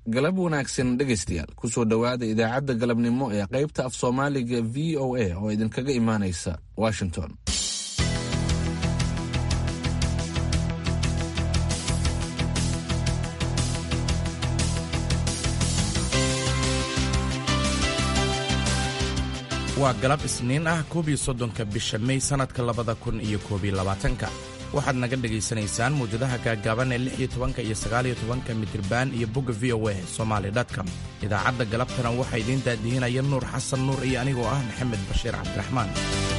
galab wanaagsan dhegaystayaal kusoo dhowaada idaacadda galabnimo ee qaybta af soomaaliga v o a oo idinkaga imaanaysa washington waa galab isniin ah koob iyo soddonka bisha mey sannadka labada kun iyo koob iyo labaatanka waxaad naga dhegaysanaysaan mawjadaha gaagaaban ee lix iyo tobanka iyo sagaaliyo tobanka mitriban iyo bogga v o a somaali dotcom idaacadda galabtana waxaa idiin daadihinaya nuur xasan nuur iyo anigoo ah maxamed bashiir cabdiraxmaan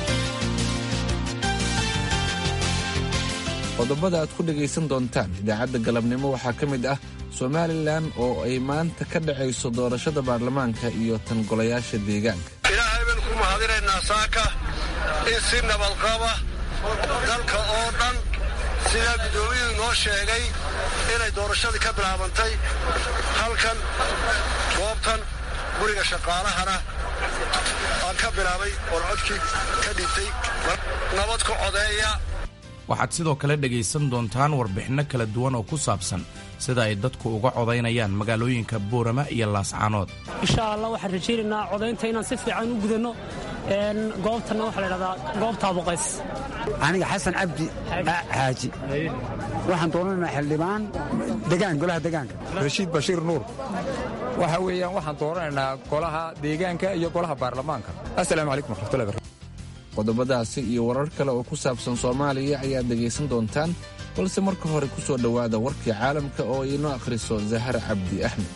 qodobada aad ku dhegaysan doontaan idaacadda galabnimo waxaa ka mid ah somalilan oo ay maanta ka dhacayso doorashada baarlamaanka iyo tan golayaasha deegaanka ilaahay baynu ku mahadinaynaa saaka in si nabadqaba dalka oo dhan sidaa guddoomiyadu noo sheegay inay doorashadii ka bilaabantay halkan goobtan guriga shaqaalahana aan ka bilaabay oon codkii ka dhintay nabad ku codeeya waxaad sidoo kale dhegaysan doontaan warbixinno kala duwan oo ku saabsan sida ay dadku uga codaynayaan magaalooyinka boorama iyo laascaanood insha allah waxaan rajaynaynaa codaynta inaan si fiican u gudanno goobtanna waxaa ladhahdaa goobta abuqays aniga xasan cabdi xaaji waxaan doonanaynaa xildhibaan degaan golaha degaanka rashiid bashiir nuur waxa weeyaan waxaan dooranaynaa golaha deegaanka iyo golaha baarlamaanka assalaamu calaykum waraxmatullahi barakatu qodobadaasi iyo warar kale oo ku saabsan soomaaliya ayaad dhegaysan doontaan balse marka hore ku soo dhowaada warkii caalamka oo inoo akhriso zahra cabdi axmed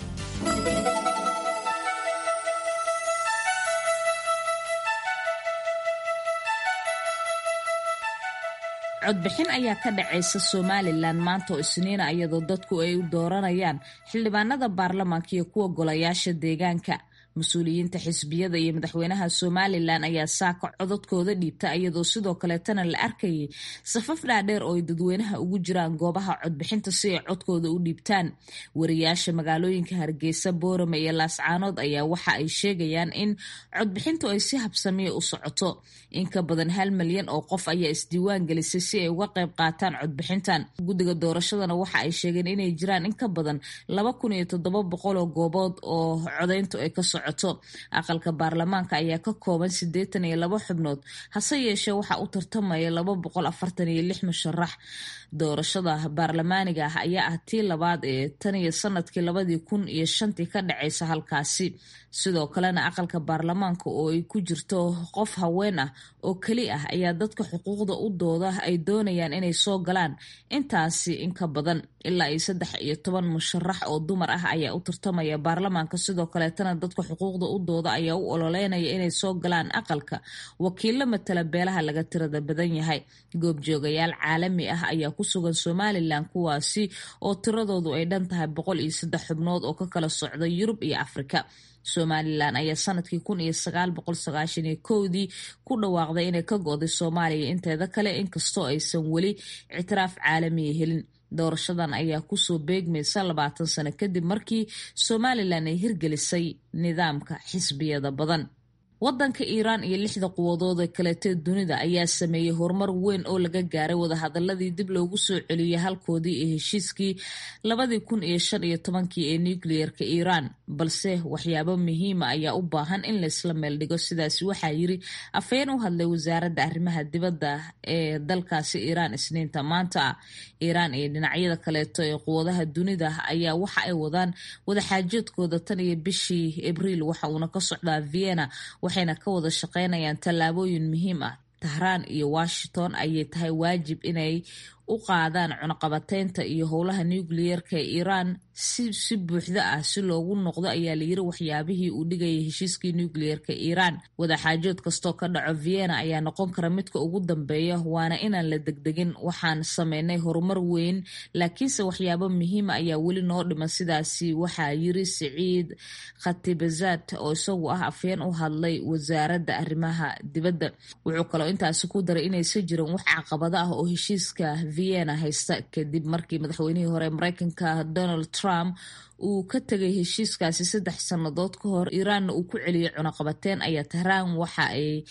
codbixin ayaa ka dhacaysa somalilan maanta oo isniina iyadoo dadku ay u dooranayaan xildhibaanada baarlamaanka iyo kuwa golayaasha deegaanka mas-uuliyiinta xisbiyada iyo madaxweynaha somalilan ayaa saaka codadkooda dhiibta iyadoo sidoo kaleetana la arkayay safaf dhaadheer oo ay dadweynaha ugu jiraan goobaha codbixinta si ay codkooda u dhiibtaan wariyaasha magaalooyinka hargeysa boorame iyo laascaanood ayaa waxa ay sheegayaan in codbixintu ay si habsamiya u socoto in ka badan hal milyan oo qof ayaa isdiiwaan gelisay si ay uga qayb qaataan codbixintan guddiga doorashadana waxa ay sheegeen inay jiraan in ka badan laba kun iyo toddoba boqol oo goobood oo codayntu ay ka socoto aqalka baarlamaanka ayaa ka kooban siddeetan iyo labo xubnood hase yeeshee waxaa u tartamaya laba boqol afartan iyo lix musharax doorashada baarlamaaniga ah ayaa ah tii labaad ee tan iyo sanadkii labadii kun iyo shantii ka dhacaysa halkaasi sidoo kalena aqalka baarlamaanka oo ay ku jirto qof haween ah oo keli ah ayaa dadka xuquuqda u dooda ay doonayaan inay soo galaan intaasi in ka badan ilaa iyo saddex iyo toban musharax oo dumar ah ayaa u tartamaya baarlamaanka sidoo kaleetana dadka xuquuqda u dooda ayaa u ololeynaya inay soo galaan aqalka wakiilo matala beelaha laga tirada badan yahay goobjoogayaal caalami ah ayaa ku sugan somalilan kuwaasi oo tiradoodu ay dhan tahay boqol iyo saddex xubnood oo ka kala socda yurub iyo afrika somalilan ayaa sanadkii kun iyo sagaal boqol sagaashan iyo kowdii ku dhawaaqday inay ka go-day soomaaliya inteeda kale inkastoo aysan weli ictiraaf caalamiya helin doorashadan ayaa kusoo beegmaysa labaatan sano kadib markii somalilan ay hirgelisay nidaamka xisbiyada badan wadanka iiraan iyo lixda quwadood ee kaleetee dunida ayaa sameeyey horumar weyn oo laga gaaray wadahadaladii dib loogu soo celiyey halkoodii ee heshiiskii labadii kun iyo shan iyo tobankii ee nucleerka iiraan balse waxyaabo muhiima ayaa u baahan in laysla meeldhigo sidaasi waxaa yiri afhayeen u hadlay wasaaradda arrimaha dibadda ee dalkaasi iiraan isniinta maanta iiraan iyo dhinacyada kaleeto ee quwadaha dunida ayaa waxa ay wadaan wadaxaajoodkooda tan iyo bishii abriil waxa uuna ka socdaa vienna waxayna ka wada shaqaynayaan tallaabooyin muhiim ah tahraan iyo washington ayay tahay waajib inay u qaadaan cunaqabateynta iyo howlaha nucleyeerka ee iiraan si si buuxda ah si loogu noqdo ayaa layiri waxyaabihii uu dhigayay heshiiskii nucleyeerka iiraan wadaxaajood kastoo ka dhaco vienna ayaa noqon kara midka ugu dambeeya waana inaan la degdegin waxaan sameynay horumar weyn laakiinse waxyaabo muhiima ayaa weli noo dhiman sidaasi waxaa yiri siciid khatibazad oo isagu ah afhayeen u hadlay wasaaradda arrimaha dibadda wuxuu kaloo intaasi ku daray inaysan jirin wax caqabado ah oo heshiiska vienna haysta kadib markii madaxweynihii hore mareykanka donald trump uu ka tegay heshiiskaasi saddex sannadood ka hor iiraanna uu ku celiyey cunaqabateen ayaa tahraan waxa ay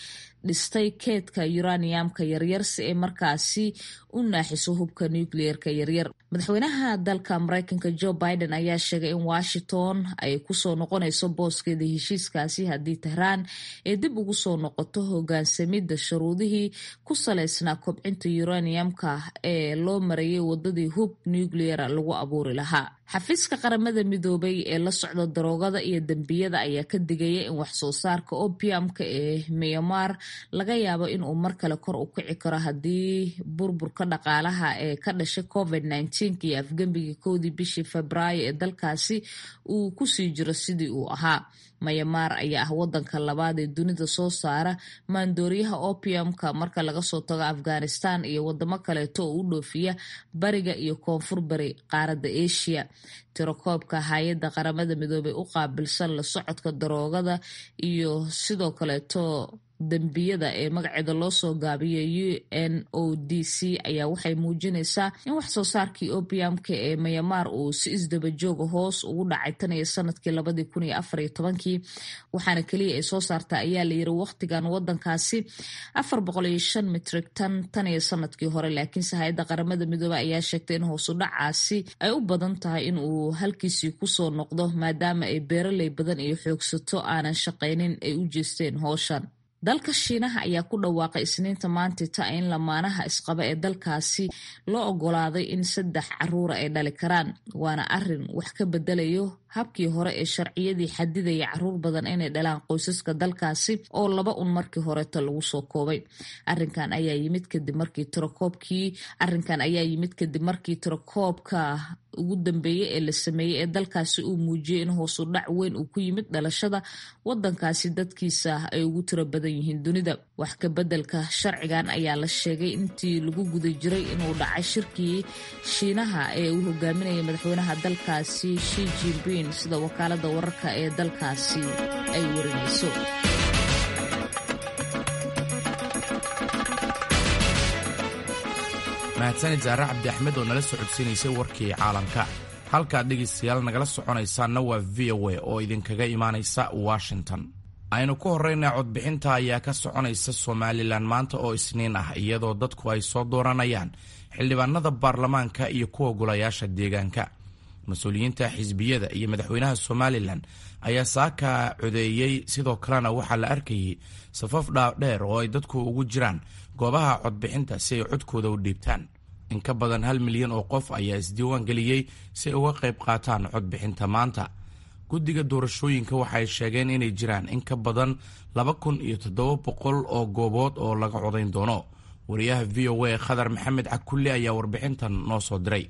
dhistay keedka uraniumka yaryar si ay markaasi u naaxiso hubka nucleerka yaryar madaxweynaha dalka mareykanka joe biden ayaa sheegay in washington ay kusoo noqonayso booskeeda heshiiskaasi haddii tehraan ay dib ugu soo noqoto hogaansamidda shuruudihii ku saleysnaa kobcinta uraniumka ee loo marayay wadadii hub nucleera lagu abuuri lahaa xafiiska qaramada midoobay ee la socda daroogada iyo dembiyada ayaa ka digaya in waxsoo saarka opiumka ee myanmar laga yaabo inuu mar kale kor u kici karo haddii burburka dhaqaalaha ee ka dhashay covid iyo afgembigii kowdii bishii febraayo ee dalkaasi uu kusii jiro sidii uu ahaa mayamaar ayaa ah wadanka labaad ee dunida soo saara maandooriyaha opiumka marka laga soo tago afghanistan iyo wadamo kaleeto oo u dhoofiya bariga iyo koonfur bari qaaradda asia tirakoobka hay-adda qaramada midoobey u qaabilsan la socodka daroogada iyo sidoo kaleeto dembiyada ee magaceeda loo soo gaabiyo u n o d c ayaa waxay muujinaysaa in wax soo saarkii opiumka ee mayamaar uu si isdabajooga hoos ugu dhacay tan iyo sanadkii labadii kun iyo afar iyo tobankii waxaana keliya ay soo saarta ayaa la yiri waqtigan wadankaasi afar boqol iyo shan mitrig tan tan iyo sanadkii hore laakiinse hay-adda qaramada midoobe ayaa sheegtay in hoosu dhacaasi ay u badan tahay in uu halkiisii kusoo noqdo maadaama ay beeraley badan iyo xoogsato aanan shaqaynin ay u jeesteen hooshan dalka shiinaha ayaa ku dhawaaqay isniinta maantita in lamaanaha isqaba ee dalkaasi loo ogolaaday in saddex caruura ay dhali karaan waana arin wax ka bedelayo habkii hore ee sharciyadii xadidaya caruur badan inay dhalaan qoysaska dalkaasi oo laba un markii horeeta lagu soo koobay arinkan ayaa yimid kadib markii tirakoobkii arrinkan ayaa yimid kadib markii tirakoobka ugu dambeeyey ee la sameeyey ee dalkaasi uu muujiyey in hoosu dhac weyn uu ku yimid dhalashada wadankaasi dadkiisa ay ugu tiro badan yihiin dunida wax ka bedelka sharcigan ayaa la sheegay intii lagu guda jiray inuu dhacay shirkii shiinaha ee uu hogaaminayay madaxweynaha dalkaasi shi jinping sida wakaalada wararka ee dalkaasi ay warinayso mahadsanid saare cabdi axmed oo nala socodsiinaysay warkii caalamka halkaad dhegaystayaal nagala soconaysaanna waa v o a oo idinkaga imaanaysa washington aynu ku horrayna codbixinta ayaa ka soconaysa somalilan maanta oo isniin ah iyadoo dadku ay soo dooranayaan xildhibaanada baarlamaanka iyo kuwa golayaasha deegaanka mas-uuliyiinta xisbiyada iyo madaxweynaha somalilan ayaa saaka codeeyey sidoo kalena waxaa la arkayay safaf dhaadheer oo ay dadku ugu jiraan goobaha codbixinta si ay codkooda u dhiibtaan in ka badan hal milyan oo qof ayaa isdiiwaan geliyey si ay uga qayb qaataan codbixinta maanta guddiga doorashooyinka waxay sheegeen inay jiraan in ka badan laba kun iyo toddoba boqol oo goobood oo laga codayn doono wariyaha v o a khadar maxamed cakulle ayaa warbixintan noo soo diray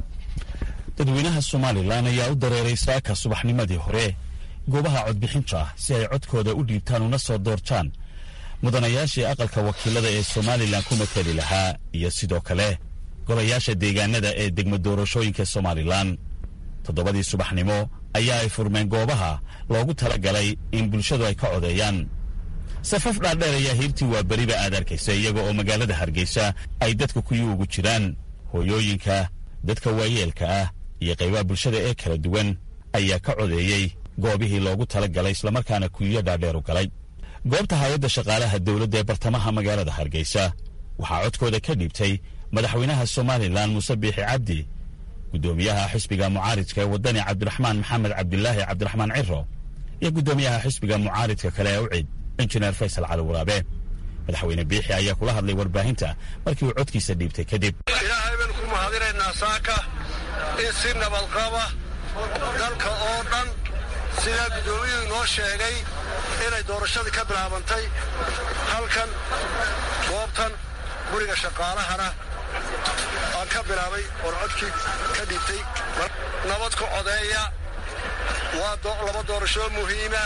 dadweynaha somalilan ayaa u dareeray saaka subaxnimadii hore goobaha codbixinta ah si ay codkooda u dhiibtaan una soo doortaan mudanayaashii aqalka wakiilada ee somalilan ku mateli lahaa iyo sidoo kale golayaasha deegaanada ee degmo doorashooyinka somalilan toddobadii subaxnimo ayaa ay furmeen goobaha loogu tala galay in bulshadu ay ka codeeyaan safaf dhaadheer ayaa hiirtii waa beriba aad arkaysa iyaga oo magaalada hargeysa ay dadka kuyi ugu jiraan hooyooyinka dadka waayeelka ah iyo qaybaha bulshada ee kala duwan ayaa ka codeeyey goobihii loogu tala galay islamarkaana kuyiyo dhaadheer u galay goobta hay-adda shaqaalaha dowladda ee bartamaha magaalada hargeysa waxaa codkooda ka dhiibtay madaxweynaha somalilan muuse biixi cabdi guddoomiyaha xisbiga mucaaridka ee waddani cabdiraxmaan maxamed cabdilaahi cabdiraxmaan ciro iyo guddoomiyaha xisbiga mucaaridka kale ee ucid injineer faysal cali waraabe madaxweyne biixi ayaa kula hadlay warbaahinta markii uu codkiisa dhiibtay kadib ilaahay baynu ku mahadinaynaa saaka in si nabadqaba dalka oo dhan sidaa guddoomiyadu inoo sheegay inay doorashadii ka bilaabantay halkan goobtan guriga shaqaalahana aan ka bilaabay oon codkii ka dhiibtay nabad ku codeeya waa laba doorashoo muhiima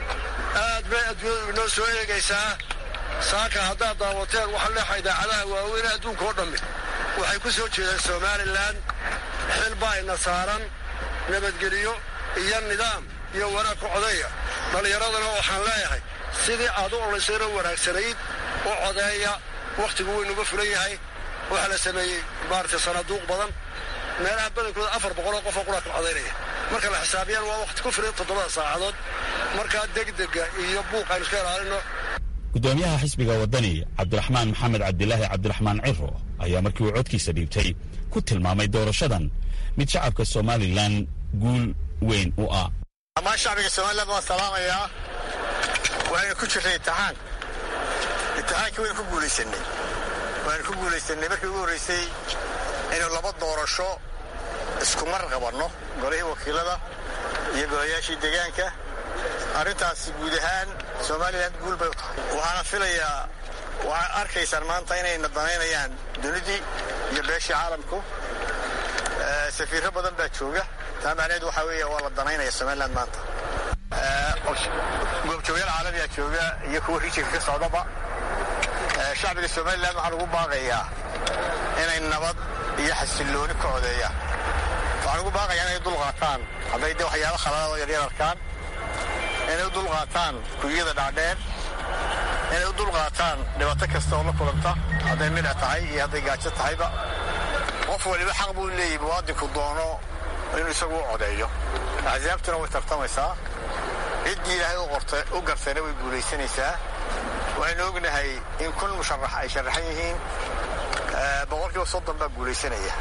aad bay adduunyadu inoo soo eegaysaa saaka haddaad daawateen waxaa leexa idaacadaha waaweyne adduunka oo dhammi waxay ku soo jeedeen somalilan xil baa ina saaran nabadgeliyo iyo nidaam iyo wanaag ku codeeya dhallinyaradana waxaan leeyahay sidii aad u olaysayno wanaagsanayd u codeeya wakhtigu weynuga fulan yahay waxaa la sameeyey maaragtay sanaaduuq badan meelaha badankooda afar boqoloo qofoo quraad ku codaynaya marka la xisaabiyaan waa wakhti ku filan toddobada saacadood markaa degdega iyo buuq aynu iska ilaalino guddoomiyaha xisbiga waddani cabdiraxmaan maxamed cabdilaahi cabdiraxmaan ciro ayaa markii uu codkiisa dhiibtay ku tilmaamay doorashadan mid shacabka somalilan guul weyn u ah dhammaan shacbiga somalilan waan salaamayaa waxaynu ku jirnay imtixaan imtixaankii waynu ku guulaysanay waanu ku guulaysanay markii ugu horraysay inuu laba doorasho isku mar qabanno golihii wakiilada iyo golayaashii deegaanka arrintaasi guud ahaan somalilan guul bay u tahay waxaana filayaa waxaad arkaysaan maanta inayna danaynayaan dunidii iyo beeshii caalamku safiirro badan baa jooga taa macnaheed waxaa weeye waa la danaynaya somalilan maanta goobjoogayaal caalamiyaa jooga iyo kuwa rijinka ka socdaba shacbiga somalilan waxaan ugu baaqayaa inay nabad iyo xasillooni ku codeeyaan waxaan ugu baaqayaa inay dulqaataan hadday de waxyaaba khaladaadoo yaryar arkaan inay u dulqaataan kuyada dhaadheer inay u dulqaataan dhibaato kasta oo la kulanta hadday midha tahay iyo hadday gaajo tahayba qof waliba xaq buu leeyahy muwaadinku doono inuu isagu u codeeyo axsaabtuna way tartamaysaa ciddii ilaahay u gartayna way guulaysanaysaa waxaynu ognahay in kun musharax ay sharaxan yihiin boqolkiiba soddon baa guulaysanaya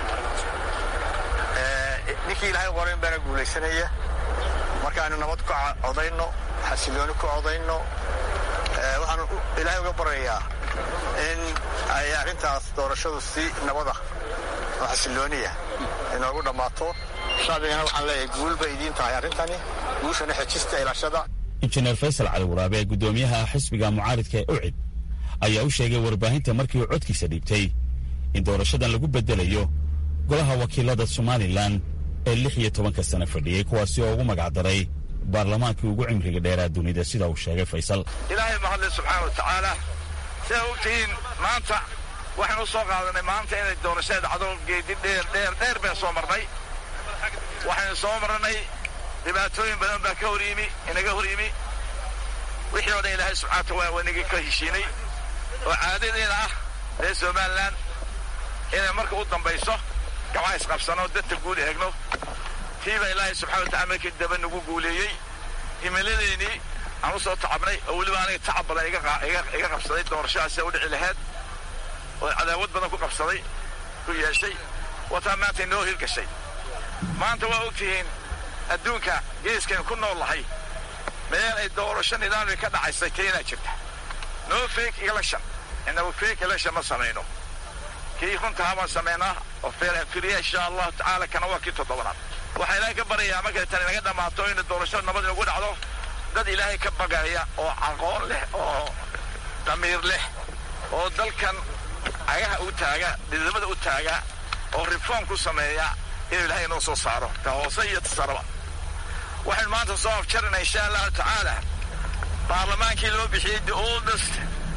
ninkii ilaahay qorayn baana guulaysanaya marka aynu nabad ku codayno xasillooni ku codayno waxaan ilaahay uga baryayaa in ay arrintaas doorashadu si nabada oo xasillooniya inoogu dhammaato shacbigana waxaan leeyahay guul bay idiin tahay arrintani guushana xejista ilaashada injineer faysal cali waraabe guddoomiyaha xisbiga mucaaridka ee ucid ayaa u sheegay warbaahinta markii uu codkiisa dhiibtay in doorashadan lagu beddelayo golaha wakiilada somalilan ee lix iyo tobanka sano fadhiyey kuwaasi oo ugu magacdaray baarlamaankii ugu cimriga dheeraa dunida sida uu sheegay faysal ilaahay mahadle subxaana wa tacaala sidaa ogtihiin maanta waxaynu u soo qaadanay maanta inay doorashada dhacdo geedi dheer dheer dheer baan soo marnay waxaynu soo marnay dhibaatooyin badan baa ka hor yimi inaga hor yimi wixii oo dhan ilaahay subxaana wa waa inaga ka heshiinay oo caadadeena ah reer somalilan inay marka u dambayso gacmaa isqabsano dadka guud eegno tiiba ilaahay subxana watacala markii daba nagu guuleeyey himiladeennii aan u soo tacabnay oo weliba aniga tacab badan iga qabsaday doorashadaasi u dhici lahayd oo cadaawad badan ku qabsaday ku yeeshay wataa maanta inoo hirgashay maanta waa ogtihiin adduunka geeskaynu ku nool lahay meel ay doorasho nidaamka ka dhacaysay keenaa jirta no fake election inagu fake election ma samayno kii runtaha baan samaynaa oo fair and free insha allahu tacaala kana waa kii toddobaad waxaa ilaahay ka baryayaa markay tani naga dhammaato in doorashada nabad inagu dhacdo dad ilaahay ka bagaya oo aqoon leh oo damiir leh oo dalkan cagaha u taaga dhidamada u taaga oo reform ku sameeya inuu ilaahay inoo soo saaro ta hoose iyo tasaraba waxaynu maanta soo afjarina insha allahu tacaala baarlamaankii loo bixiyey the oldest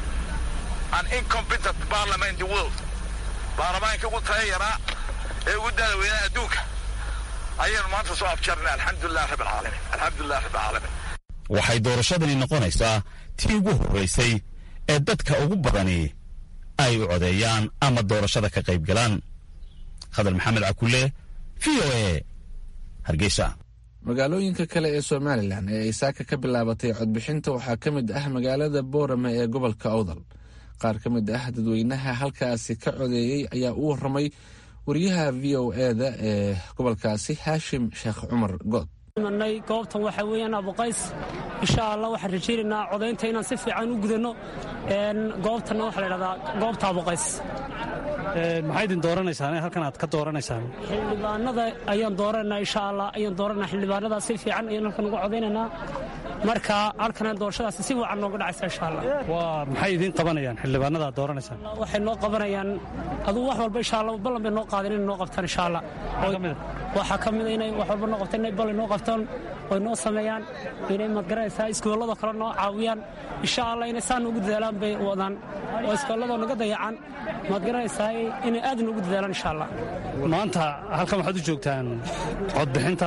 and incompetent parliament in the world baarlamaankii ugu taya yaraa ee ugu daada weynaa adduunka ayaynu maanta soo afjarnay alxamdulilah rabb alcaalamiin alxamdulilah rabb alcaalamiin waxay doorashadani noqonaysaa tii ugu horraysay ee dadka ugu badani ay u codeeyaan ama doorashada ka qayb galaan khadar maxamed cakule v o e hargeysa magaalooyinka kale ee somalilan ee ay saaka ka bilaabatay codbixinta waxaa ka mid ah magaalada boorame ee gobolka awdal qaar ka mid ah dadweynaha halkaasi ka codeeyey ayaa u warramay wariyaha v o eda ee gobolkaasi haashim sheekh cumar good nay goobtan waxaa weeyaan abuqays insha allah waxaan rajaynaynaa codaynta inaan si fiican u gudanno goobtanna waxaa la dhahdaa goobta abuqays maxay idin dooranaysaan halkan aad ka dooranaysaan xildhibaanada ayaan dooranaa insha allah ayaan dooranaa xildhibaanada si fiican ayaan halkan uga codaynaynaa marka halkan doorashadaasi si wacan nooga dhacaysa insha allah waa maxay idiin qabanayaan xildhibaanada aad dooranaysaan waxay noo qabanayaan aduu wax walba insha allah ballan bay noo qaadeen inay noo qabtaan insha allah waxaa ka mid inay wax walba noo qabtaan inay ballan noo qabtaan oy noo sameeyaan inay madgaranaysaa iskoollada kale noo caawiyaan insha allah inay saan ugu dadaalaan bay wadaan oo iskoollada naga dayacaan madgaranaysaa inay aad noogu dadaalaan insha allah maanta halkan waxaad u joogtaan codbixinta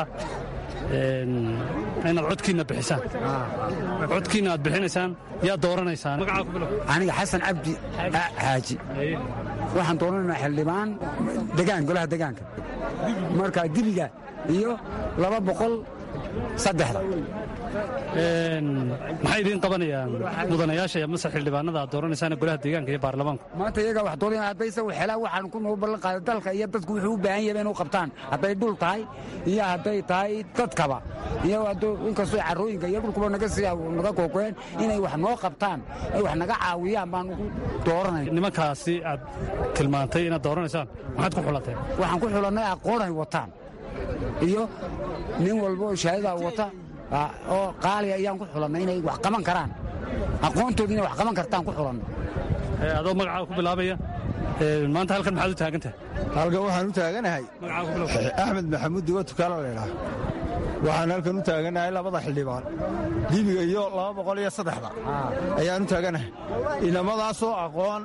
inaad codkiinna bixisaan codkiinna aad bixinaysaan yaa dooranaysaan aniga xasan cabdi xaaji waxaan dooranaynaa xildhibaan degaan golaha degaanka marka dibiga iyo laba boqol saddexda maxay idiin qabanayaan mudanayaasha iyo mase xildhibaanada aad dooranaysaan golaha deegaanka iyo baarlamaanku maanta iyagaa wax doodayaan hadday isagu xelaan waxaan ku noo ballan qaaday dalka iyo dadku wuxuu u baahan yahay inuu qabtaan hadday dhul tahay iyo hadday tahay dadkaba iyo inkastoo carrooyinka iyo dhulkuba naga sii naga kookeen inay wax noo qabtaan ay wax naga caawiyaan baan ugu dooranay nimankaasi aad tilmaantay inaad dooranaysaan maxaad ku xulateen waxaan ku xulannay aqoonay wataan iyo nin walba oo shahaadadaa wata oo qaaliya ayaan ku xulannay inay wax qaban karaan aqoontooda inay wax qaban kartaan ku xulanno adoo magacaaga ku bilaabaya maanta halkan maxaad u taagan tahay halkan waxaan u taaganahay axmed maxamuud duga tukaala laydhaah waxaan halkan u taaganahay labada xildhibaan dibiga iyo laba boqol iyo saddexda ayaan u taaganahay inamadaasoo aqoon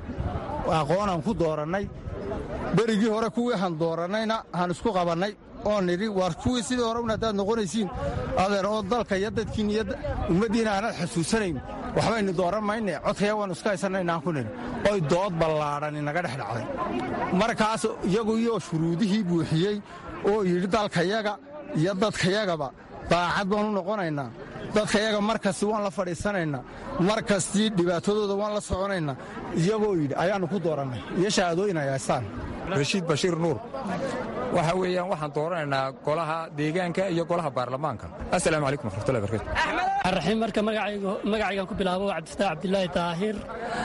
aqoonaan ku doorannay berigii hore kuwii han doorannayna han isku qabannay oo nidhi waar kuwii sidii hore un haddaad noqonaysiin adeer oo dalka iyo dadkiin iyo ummaddiina aanad xasuusanayn waxbaynu dooran mayne codkaya waannu iska haysanaynaan ku nidhi oy dood ballaadhan inaga dhex dhacday markaas iyagu iyo shuruudihii buuxiyey oo yidhi dalkayaga iyo dadkayagaba daacad baanu noqonaynaa dadkayaga mar kasti waan la fadhiisanaynaa mar kastii dhibaatadooda waan la soconaynaa iyagoo yidhi ayaannu ku doorannay iyo shahaadooyin ay haystaan rashiid bashiir nuur waxa weeyaan waxaan dooranaynaa golaha deegaanka iyo golaha baarlamaanka assalaamu calaykum waraxmatullahi barakatu raxiim marka magacaygan ku bilaabo waa cabdifataax cabdilaahi daahir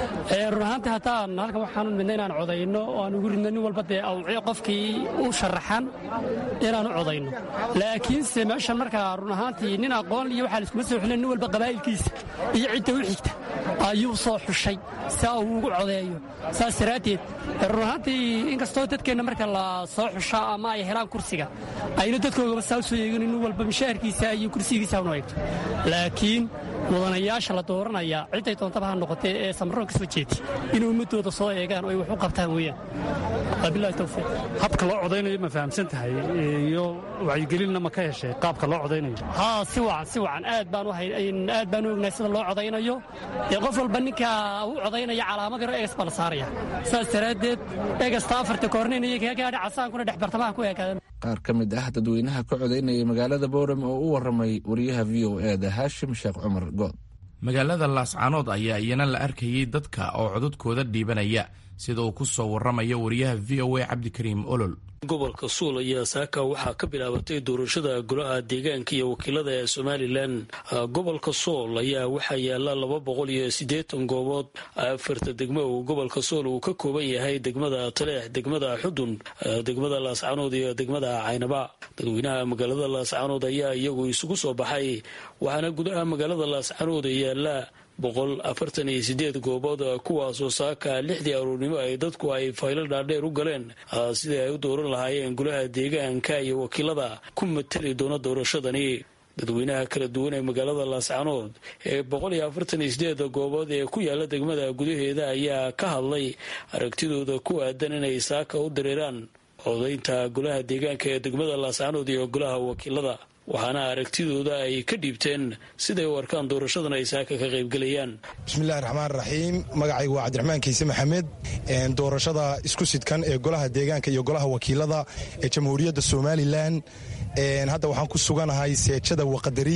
run ahaantii haddaan halkan waxaanu midna inaan codayno oo aan ugu ridno nin walba dee awciyo qofkii u sharaxan inaan u codayno laakiinse meeshan markaa run ahaantii nin aqoon iyo waxaa laiskuma soo xulin nin walba qabaa'ilkiisa iyo cidda u xigta ayuu soo xushay saa uu ugu codeeyo saas daraaddeed run ahaantii inkastoo dadkeenna marka la soo xushaa ama ay helaan kursiga ayna dadkoogaba saa u soo eegin nin walba mishaharkiisa iyo kursigiisa unu eegto laakiin mudanayaasha la dooranaya cidday doontaba ha noqotee ee samaroon ka soo jeedi inay ummadooda soo eegaan oo ay wax u qabtaan weeyaan wabilahi towfiiq habka loo codaynayo ma fahamsan tahay iyo wacyigelinna ma ka heshay qaabka loo codaynayo haa si wacan si wacan aad baan u aad baan u ognahay sida loo codaynayo ee qof walba ninka u codaynaya calaamad yaro eegas baa la saaraya saas daraaddeed eegasta afarta koornin iyo kaa gaadha casaankuna dhex bartamaha ku eekaadan qaar ka mid ah dadweynaha ka codaynaya magaalada boorem oo u warramay wariyaha v o e da haashim sheekh cumar good magaalada laascaanood ayaa iyana la arkayey dadka oo codadkooda dhiibanaya sida uu ku soo warramayo wariyaha v o a cabdikariim olol gobolka suul ayaa saaka waxaa ka bilaabatay doorashada golaha deegaanka iyo wakiilada ee somalilan gobolka sool ayaa waxaa yaala laba boqol iyo siddeetan goobood afarta degmo uu gobolka sool uu ka kooban yahay degmada taleex degmada xudun degmada laascaanood iyo degmada caynaba dadweynaha magaalada laascaanood ayaa iyagu isugu soo baxay waxaana gudaha magaalada laascaanood yaala boqol afartan iyo sideed goobood kuwaasoo saaka lixdii aruurnimo ay dadku ay faylo dhaadheer u galeen sidii ay u dooran lahaayeen golaha deegaanka iyo wakiilada ku matali doona doorashadani dadweynaha kala duwan ee magaalada laascaanood ee boqol iyo afartan iyo sideeda goobood ee ku yaala degmada gudaheeda ayaa ka hadlay aragtidooda ku aadan inay saaka u dareeraan codaynta golaha deegaanka ee degmada laascaanood iyo golaha wakiilada waxaana aragtidooda ay ka dhiibteen siday u arkaan doorashadan ay saaka ka qaybgelayaan bismillahi raxmaan raxiim magacaygu waa cabdiraxmaan kiise maxamed doorashada isku sidkan ee golaha deegaanka iyo golaha wakiilada ee jamhuuriyadda somalilan hadda waxaan ku suganahay seejada waqadari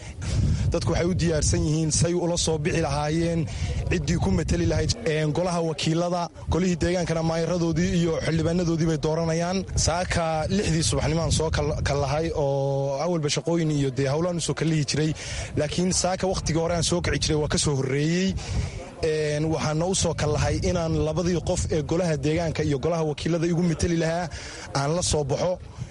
dadku waxay u diyaarsan yihiin say ula soo bixi lahaayeen ciddii ku mateli lahayd golaha wakiilada golihii deegaankana maayaradoodii iyo xildhibaanadoodii bay dooranayaan saaka lixdii subaxnimaan soo kallahay oo awalba shaqooyin iyo dee howlaan usoo kallihi jiray laakiin saaka wakhtigii hore aan soo kici jiray waa ka soo horreeyey waxaana u soo kallahay inaan labadii qof ee golaha deegaanka iyo golaha wakiilada igu mateli lahaa aan la soo baxo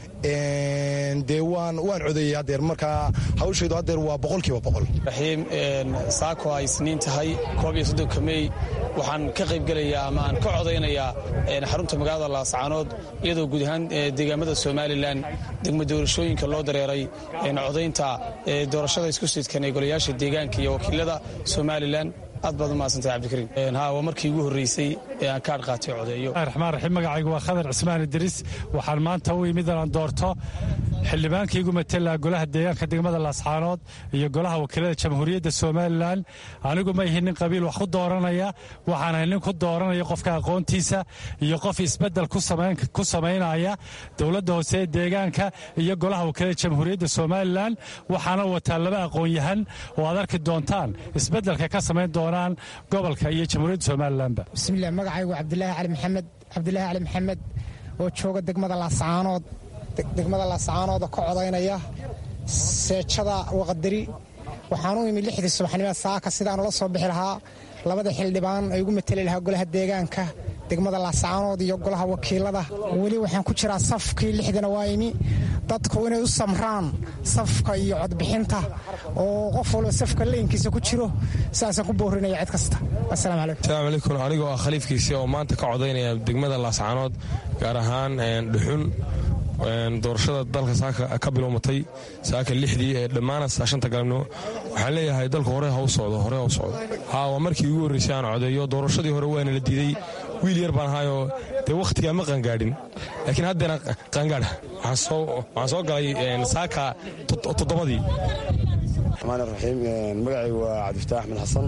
dee waan codeeyey hadeer markaa hawshaydu hadeer waa boqolkiiba boqol raxiim saako ay isniin tahay koob iyo soddonka mey waxaan ka qaybgelayaa ama aan ka codaynayaa xarunta magaalada laascaanood iyadoo guud ahaan deegaamada somalilan degmo doorashooyinka loo dareeray codaynta doorashada isku sidkan ee golayaasha deegaanka iyo wakiilada somalilan aad baad u mahadsantahay cabdikariim ha waa markii ugu horreysay ee aan kaadh qaatay codeeyo raxmaan raxiim magacaygu waa khadar cismaan idriis waxaan maanta u imid inaan doorto xildhibaankaygu matela golaha deegaanka degmada laascaanood iyo golaha wakiilada jamhuuriyadda somalilan anigu ma ihi nin qabiil wax ku dooranaya waxaanahay nin ku dooranaya qofka aqoontiisa iyo qof isbedel ku samaynaya dowladda hoose ee deegaanka iyo golaha wakiilada jamhuuriyadda somalilan waxaana wataa laba aqoon-yahan oo aad arki doontaan isbedelka ka samayn doonaan gobolka iyo jamhuuriyadda somalilanba bismilah magacaygu cabdilaahi cali maxamed cabdilaahi cali maxamed oo jooga degmada laascaanood degmada laascaanoodoo ka codaynaya seejada waqadari waxaan u imi lixdii subaxnimo saaka sidaan ula soo bixi lahaa labada xildhibaan ay ugu mateli lahaa golaha deegaanka degmada laascaanood iyo golaha wakiilada weli waxaan ku jiraa safkii lixdina waa imi dadku inay u samraan safka iyo codbixinta oo qof walba safka leynkiisa ku jiro sidaasaan ku boorinaya cid kasta asalaamu calaykum asalaamu calaykum anigoo ah khaliifkiisii oo maanta ka codaynaya degmada laascaanood gaar ahaan dhuxun doorashada dalka saaka ka bilowmatay saaka lixdii ee dhammaana shanta galabnimo waxaan leeyahay dalku hore ha u socdo hore ha u socdo haa waa markii ugu horreysay aan codeeyo doorashadii hore waana la diiday wiil yar baan ahaayoo dee wakhtigaa ma qaangaadhin laakiin haddeena qaangaadha waxaan soo galay saaka toddobadii raxmaan raxiim magacaygu waa cabdifataax axmed xasan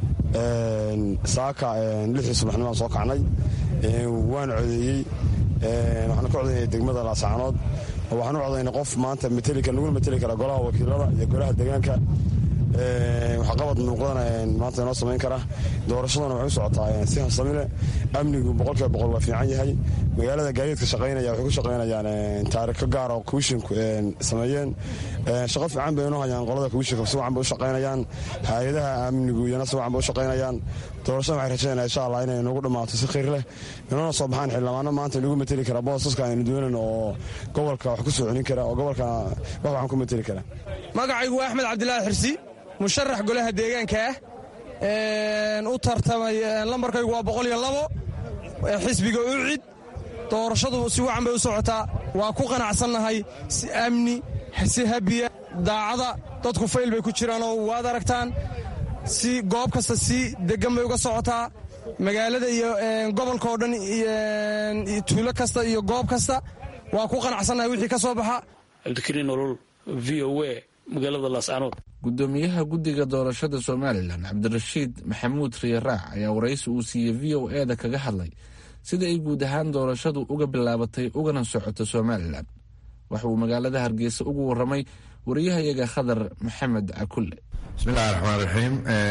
saaka lixdii subaxnimaan soo kacnay waan codeeyey waxaan ka codaynaya degmada laascaanood oo waxaan u codaynay qof maanta naguna mateli kara golaha wakiilada iyo golaha deegaanka waxqabad muuqdana maanta inoo samayn kara doorashaduna waxay u socotaa si habsamile amnigu boqolkiiba boqol waa fiican yahay magaalada gaadiidka shaqaynaya waxay ku shaqaynayaan taariko gaar oo komishinku sameeyeen shaqo fiican bay inoo hayaan qolada komishinka si wacan bay u shaqaynayaan hay-adaha amnigu iyana si wacan bay u shaqaynayaan doorashada waxay rajaynaya insha allah inay noogu dhammaato si khayr leh inoona soo baxaan xildhibaano maanta inagu mateli kara boosaska aynu doonan oo gobolka wax ku soo celin kara oo gobolka wax waxaan ku mateli kara magacaygu waa axmed cabdilaahi xirsi musharax golaha deegaanka ah u tartamay lambarkaygu waa boqol iyo labo xisbiga ucid doorashadu si wacan bay u socotaa waa ku qanacsannahay si amni si habiya daacada dadku fayl bay ku jiraanoo waad aragtaan si goob kasta si degan bay uga socotaa magaalada iyo gobolka oo dhan tuulo kasta iyo goob kasta waa ku qanacsannahay wixii ka soo baxa cabdikariin olol v o a magaalada laascaanood gudoomiyaha guddiga doorashada somalilan cabdirashiid maxamuud riyaraac ayaa waraysi uu siiyey v o e da kaga hadlay sida ay guud ahaan doorashadu uga bilaabatay ugana socoto somalilan waxa uu magaalada hargeysa ugu waramay wariyahayaga khadar maxamed cakulle bismillahi raxmaan raxiim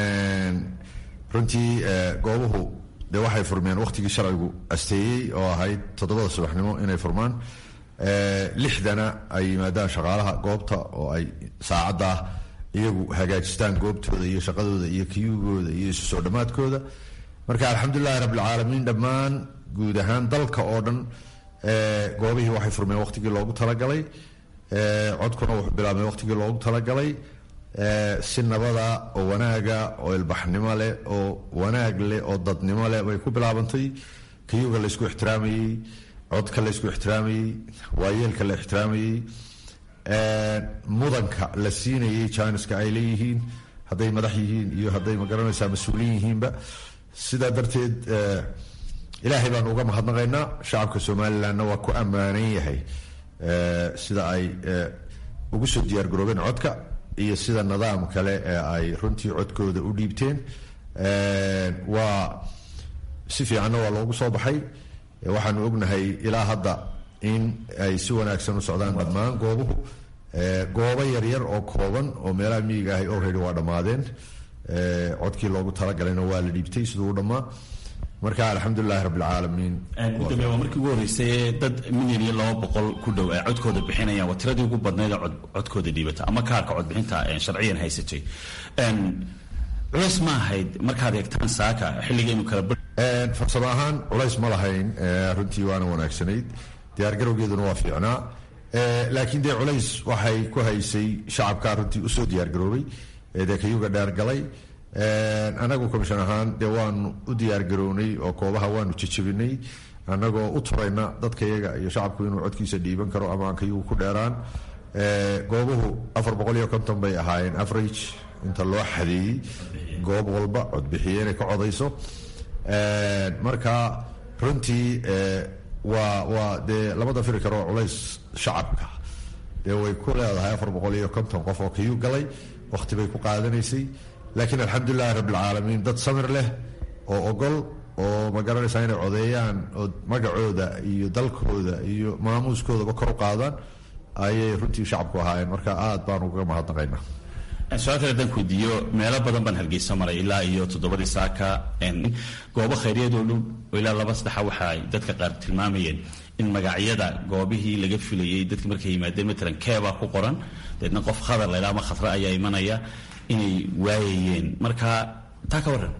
runtii goobuhu dee waxay furmeen wakhtigii sharcigu asteeyey oo ahayd toddobada subaxnimo inay furmaan lixdana ay yimaadaan shaqaalaha goobta oo ay saacaddaa iyagu hagaajistaan goobtooda iyo shaqadooda iyo kiyugooda iyo isu soo dhammaadkooda marka alxamdulilahi rabbilcaalamiin dhammaan guud ahaan dalka oo dhan goobihii waxay furmeen wakhtigii loogu talagalay codkuna wuxuu bilaabmay wakhtigii loogu talagalay si nabada oo wanaaga oo ilbaxnimo leh oo wanaag leh oo dadnimo leh bay ku bilaabantay kiyuga laysku ixtiraamayey codka laysku ixtiraamayey waayeelka la ixtiraamayey mudanka la siinayay jiniska ay leeyihiin hadday madax yihiin iyo hadday magaranaysaa mas-uuliin yihiinba sidaa darteed ilaahay baanu uga mahadnaqaynaa shacabka somalilanna waa ku ammaanan yahay sida ay ugu soo diyaargaroobeen codka iyo sida nidaam kale ee ay runtii codkooda u dhiibteen waa si fiicanna waa loogu soo baxay waxaanu ognahay ilaa hadda in ay si wanaagsan u socdaan dhammaan goobuhu goobo yaryar oo kooban oo meelaha miyiga ahay already waa dhammaadeen codkii loogu talagalayna waa la dhiibtay siduu u dhammaa marka alxamdulilahi rabbilcaalamiin gudoomiye waa markii ugu horreysay dad milyan iyo laba boqol ku dhow ay codkooda bixinayaan waa tiradii ugu badnayd ee codkooda dhiibata ama kaarka codbixinta sharciyan haysatay culays ma ahayd markaad eegtaan saaka xilligaynu kala farsamo ahaan culays ma lahayn runtii waana wanaagsanayd diyaargarowgeeduna waa fiicnaa laakiin dee culays waxay ku haysay shacabkaa runtii usoo diyaargaroobay dee kayuga dheergalay anagu commission ahaan dee waanu u diyaargarownay oo koobaha waanu jejebinay annagoo u turayna dadka iyaga iyo shacabku inuu codkiisa dhiiban karo ama aan kayugu ku dheeraan goobuhu afar boqol iyo konton bay ahaayeen average inta loo xadeeyey goob walba codbixiye inay ka codayso marka runtii waa waa dee labada firi karo culays shacabka dee way ku leedahay afar boqol iyo konton qof oo kiyuu galay wakhti bay ku qaadanaysay laakiin alxamdulilahi rabbilcaalamiin dad samir leh oo ogol oo ma garanaysaa inay codeeyaan oo magacooda iyo dalkooda iyo maamuuskoodaba kor u qaadaan ayay runtii shacabku ahaayeen marka aad baan ugaga mahadnaqaynaa su-aal kale haddaan kuweydiiyo meelo badan baan hargeysa maray ilaa iyo toddobadii saaka goobo khayriyaed oo dhow oo ilaa laba saddexa waxa ay dadka qaar tilmaamayeen in magacyada goobihii laga filayey dadki markay yimaadeen matalan keebaa ku qoran deedna qof khadar laydhaa ama khadra ayaa imanaya inay waayayeen marka taa ka warran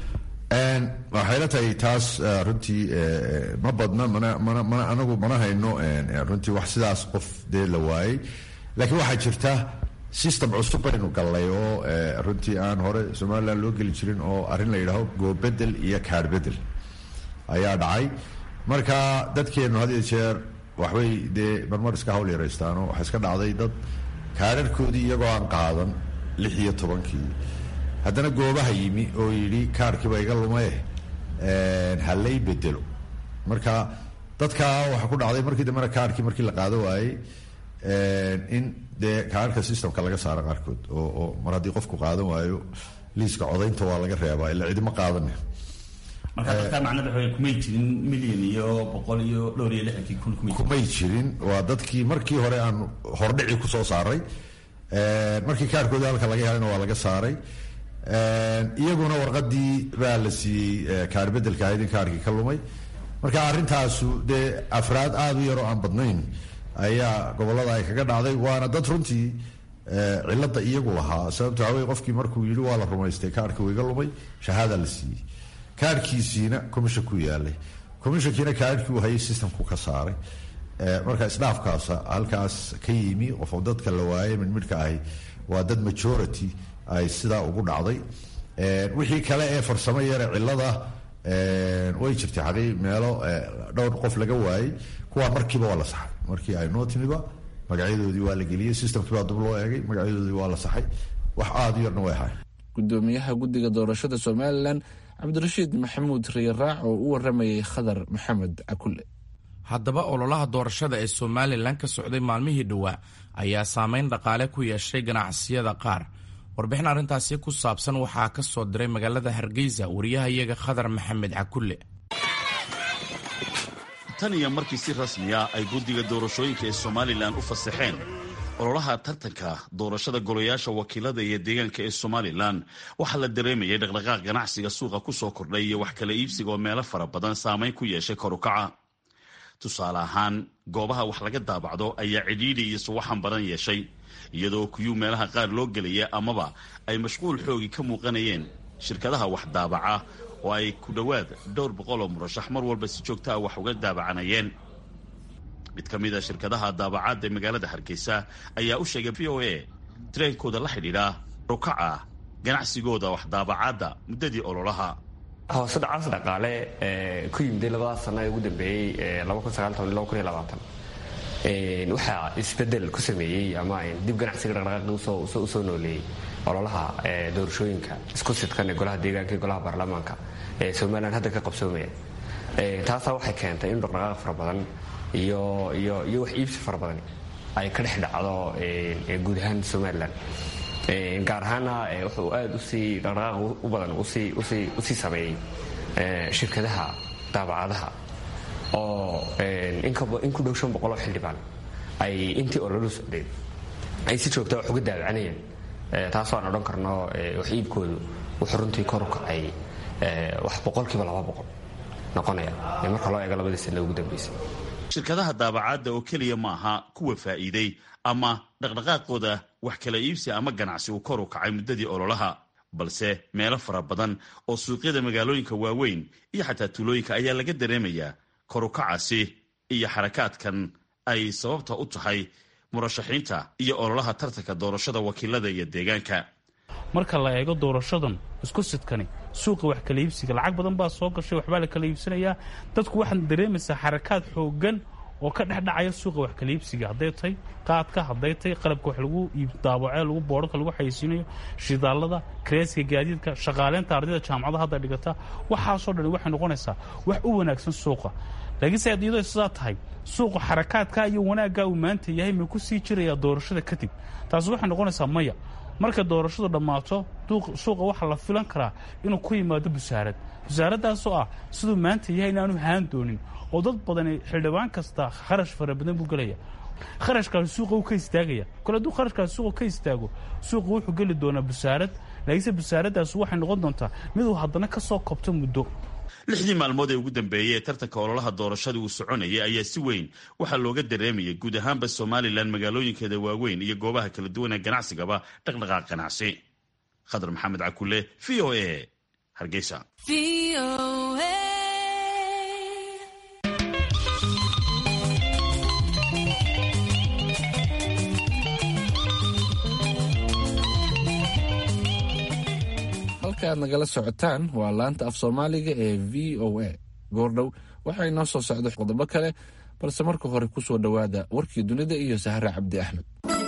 waxay la tahay taas runtii ma badna mana mana mana anagu mana hayno runtii wax sidaas qof dee la waayey laakiin waxaa jirta system cusub baynu gallay oo runtii aan hore somalilan loo geli jirin oo arrin la yidhaaho goobedel iyo kaarbedel ayaa dhacay marka dadkeennu had iyo jeer waxbay dee marmar iska hawl yaraystaanoo waxaa iska dhacday dad kaararkoodii iyagoo aan qaadan lix iyo tobankii haddana goobaha yimi oo yidhi kaarkiiba iga lumaye halay bedelo marka dadkaa waxaa ku dhacday markii dambena kaarkii markii la qaado waayey in dee kaarka systemka laga saaro qaarkood oo oo mar haddii qofku qaadan waayo liiska codaynta waa laga reebaa ila cidima qaadane marka dadka macnada waxa kumay jirin milyan iyo boqol iyo dhowr iyo lixdankii kun kumay kumay jirin waa dadkii markii hore aan hordhici kusoo saaray markii kaarkoodii halka laga helayna waa laga saaray iyaguna warqadii baa la siiyey kaarbedelka ahayd in kaarkii ka lumay marka arrintaasu dee afraad aada u yaroo aan badnayn ayaa gobolada ay kaga dhacday waana dad runtii cilada iyagu lahaa sababto waxawey qofkii markuu yidhi waa la rumaystay kaarkii iga lumay shahaada la siiyey kaarkiisiina commission ku yaalay commissionkiina kaarkii uu hayay systemku ka saaray marka isdhaafkaasa halkaas ka yimi qof dadka la waayay midmidhka ahi waa dad majority ay sidaa ugu dhacday wixii kale ee farsamo yare cilada way jirtay xaqii meelo dhowr qof laga waayey kuwaa markiiba waa la saxay markii ay noo timiba magacyadoodii waa la geliyey systemkii baa dub loo eegay magacyadoodii waa la saxay wax aada u yarna way ahayn gudoomiyaha guddiga doorashada somalilan cabdirashiid maxamuud riyaraac oo u waramayay khadar maxamed cakulle haddaba ololaha doorashada ee somalilan ka socday maalmihii dhowaa ayaa saameyn dhaqaale ku yeeshay ganacsiyada qaar warbixin arrintaasi ku saabsan waxaa ka soo diray magaalada hargeysa wariyahayaga khadar maxamed cakulle tan iyo markii si rasmiya ay guddiga doorashooyinka ee somalilan u fasaxeen ololaha tartanka doorashada golayaasha wakiilada iyo deegaanka ee somalilan waxaa la dareemayay dhaqdhaqaaq ganacsiga suuqa ku soo kordhay iyo wax kala iibsiga oo meelo fara badan saamayn ku yeeshay korukaca tusaale ahaan goobaha wax laga daabacdo ayaa cidhiidhi iyo suwaxan badan yeeshay iyadoo kuyuu meelaha qaar loo gelaya amaba ay mashquul xoogi ka muuqanayeen shirkadaha wax daabaca oo ay ku dhowaad dhowr boqol oo murashax mar walba si joogta ah wax uga daabacanayeen mid ka mid a shirkadaha daabacaadda ee magaalada hargeysa ayaa u sheegay v o a tareenkooda la xidhiidha rukaca ganacsigooda wax daabacaadda muddadii ololaha hoose dhacaas dhaqaale ku yimiday labada sano ee ugu dambeeyey waxaa isbedel ku sameeyey ama dib ganacsiga dhaqdhaqaaqi usoo nooleeyey ololaha doorashooyinka isku sidkan ee golaha deegaanka iyo golaha baarlamaanka ee somalilan hadda ka qabsoomaya taasaa waxay keentay in dhaqdhaqaaq fara badan iyo iyo iyo wax iibsi fara badan ay ka dhex dhacdo guud ahaan somalilan gaar ahaana wuxuu aada usii dhaqdhaqaaq u badan usii sameeyey shirkadaha daabacadaha oo in ku dhow shan boqoloo xildhibaan ay intii ololu socdeen ay si joogta wax uga daabacanayeen taasoo aan odhan karno wax iibkoodu wuxuu runtii kor u kacay wax boqolkiiba laba boqol noqonaya marka loo eego labadii sana ugu dambeysay shirkadaha daabacaadda oo keliya ma aha kuwa faa'iiday ama dhaqdhaqaaqooda wax kala iibsi ama ganacsi uu kor u kacay muddadii ololaha balse meelo fara badan oo suuqyada magaalooyinka waaweyn iyo xataa tuulooyinka ayaa laga dareemayaa korukacaasi iyo xarakaadkan ay sababta u tahay murashaxiinta iyo ololaha tartanka doorashada wakiilada iyo deegaanka marka la eego doorashadan isku sidkani suuqa wax kala iibsiga lacag badan baa soo gashay waxbaa la kala iibsanayaa dadku waxaad dareemaysaa xarakaad xoogan oo ka dhexdhacaya suuqa wax kala iibsiga hadday tahay qaadka hadday tahay qalabka wax lagu daabacee lagu boodhka lagu xaysiinayo shidaalada kareeska gaadiidka shaqaaleynta ardayda jaamacada hadda dhigata waxaasoo dhan waxay noqonaysaa wax u wanaagsan suuqa laakiinse iyadoo sidaa tahay suuqu xarakaadka iyo wanaagga uu maanta yahay ma ku sii jiraya doorashada kadib taasi waxay noqonaysaa maya marka doorashadu dhammaato suuqa waxaa la filan karaa inuu ku yimaado busaarad busaaraddaasoo ah siduu maanta yahay inaanu haan doonin oo dad badani xildhibaan kasta kharash fara badan buu gelaya kharashkaasi suuqa uu ka istaagaya kole hadduu kharashkaasi suuqa ka istaago suuqa wuxuu geli doonaa busaarad laakiinse busaaraddaas waxay noqon doontaa miduu haddana ka soo kobto muddo lixdii maalmood ee ugu dambeeyey ee tartanka ololaha doorashada uu soconayay ayaa si weyn waxaa looga dareemayay guud ahaanba somalilan magaalooyinkeeda waaweyn iyo goobaha kala duwan ee ganacsigaba dhaqdhaqaaq ganacsi khadar maxamed cakule v o a hargeysa halka aad nagala socotaan waa laanta af soomaaliga ee v o a goordhow waxaa inoo soo socda qodobo kale balse marka hore ku soo dhowaada warkii dunida iyo sahre cabdi axmed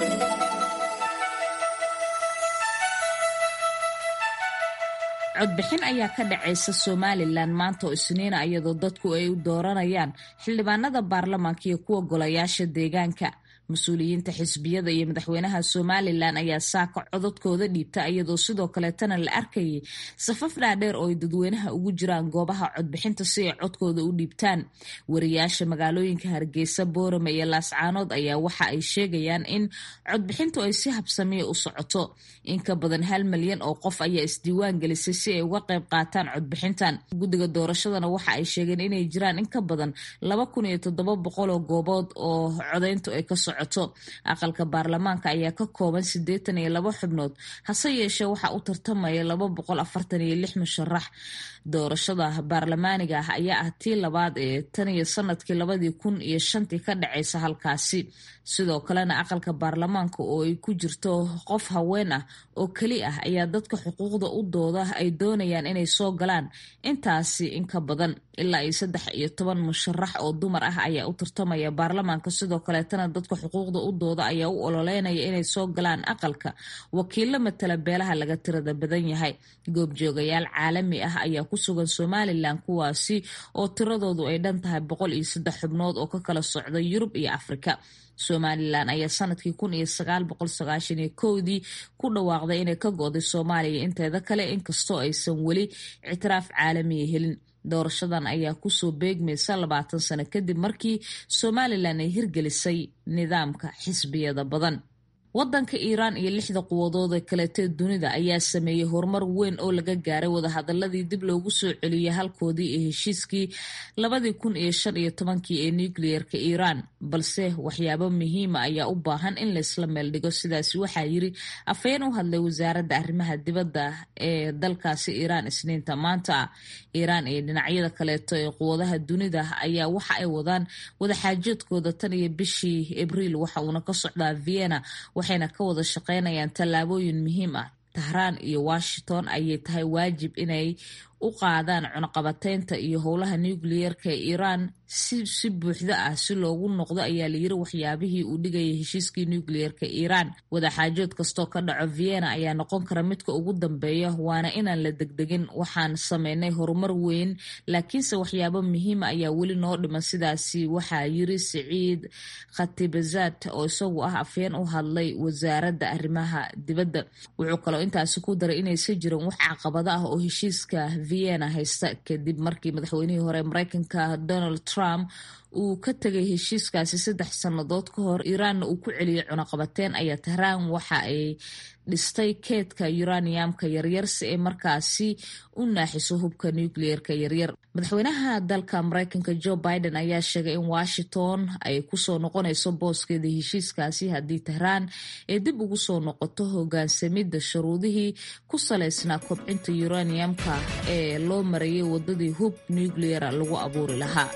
codbixin ayaa ka dhacaysa somalilan maanta oo isniina iyadoo dadku ay u dooranayaan xildhibaanada baarlamaanka iyo kuwa golayaasha deegaanka mas-uuliyiinta xisbiyada iyo madaxweynaha somalilan ayaa saaka codadkooda dhiibta iyadoo sidoo kaleetana la arkayay safaf dhaadheer oo ay dadweynaha ugu jiraan goobaha codbixinta si ay codkooda u dhiibtaan wariyaasha magaalooyinka hargeysa boorame iyo laascaanood ayaa waxa ay sheegayaan in codbixintu ay si habsamiya u socoto in ka badan hal malyan oo qof ayaa isdiiwaan gelisay si ay uga qayb qaataan codbixintan guddiga doorashadana waxa ay sheegeen inay jiraan in ka badan laba kun iyo toddoba boqol oo goobood oo codayntu ay ka socoto aqalka baarlamaanka ayaa ka kooban siddeetan iyo laba xubnood hase yeeshee waxaa u tartamaya laba boqol afartan iyo lix musharax doorashada baarlamaaniga ah ayaa ah tii labaad ee tan iyo sanadkii labadii kun iyo shantii ka dhacaysa halkaasi sidoo kalena aqalka baarlamaanka oo ay ku jirto qof haween ah oo keli ah ayaa dadka xuquuqda u dooda ay doonayaan inay soo galaan intaasi in ka badan ilaa iyo saddex iyo toban musharax oo dumar ah ayaa u tartamaya baarlamaanka sidoo kaleetana dadka xuquuqda u dooda ayaa u ololeynaya inay soo galaan aqalka wakiilo matala beelaha laga tirada badan yahay goobjoogayaal caalami ah ayaa ku sugan somalilan kuwaasi oo tiradoodu ay dhan tahay boqol iyo saddex xubnood oo ka kala socda yurub iyo afrika somalilan ayaa sanadkii kun iyo sagaal boqol sagaashan iyo kowdii ku dhawaaqday inay ka go-day soomaaliya inteeda kale inkastoo aysan weli ictiraaf caalamiya helin doorashadan ayaa kusoo beegmaysa labaatan sano kadib markii somalilan ay hirgelisay nidaamka xisbiyada badan wadanka iiraan iyo lixda quwadood ee kaleetee dunida ayaa sameeyey horumar weyn oo laga gaaray wadahadaladii dib loogu soo celiyey halkoodii ee heshiiskii labadii kun iyo shan iyo tobankii ee nucleerka iiraan balse waxyaabo muhiima ayaa u baahan in laysla meeldhigo sidaasi waxaa yiri afhayeen u hadlay wasaaradda arrimaha dibadda ee dalkaasi iiraan isniinta maanta iiraan iyo dhinacyada kaleeto ee quwadaha dunida ayaa waxa ay wadaan wadaxaajoodkooda tan iyo bishii abriil waxa uuna ka socdaa vienna waxayna ka wada shaqaynayaan tallaabooyin muhiim ah tahraan iyo washington ayay tahay waajib inay u qaadaan cunaqabateynta iyo howlaha nucleyeerka ee iiraan si si buuxda ah si loogu noqdo ayaa layiri waxyaabihii uu dhigayay heshiiskii nucleyeerka iiraan wadaxaajood kastoo ka dhaco vienna ayaa noqon kara midka ugu dambeeya waana inaan la degdegin waxaan sameynay horumar weyn laakiinse waxyaabo muhiima ayaa weli noo dhiman sidaasi waxaa yiri siciid khatibazad oo isagu ah afhayeen u hadlay wasaaradda arrimaha dibadda wuxuu kaloo intaasi ku daray inaysan jirin wax caqabado ah oo heshiiska vienna haysta kadib markii madaxweynihii hore mareykanka donald trump uu ka tegay heshiiskaasi saddex sannadood ka hor iiraanna uu ku celiyey cunaqabateyn ayaa tahraan waxa ay dhistay keedka uraniumka yaryar si ay markaasi u naaxiso hubka nucleerka yaryar madaxweynaha dalka mareykanka joe biden ayaa sheegay in washington ay kusoo noqonayso booskeeda heshiiskaasi haddii tahraan ay dib ugu soo noqoto hogaansamidda shuruudihii ku salaysnaa kobcinta uraniumka ee loo marayay wadadii hub nucleera lagu abuuri lahaa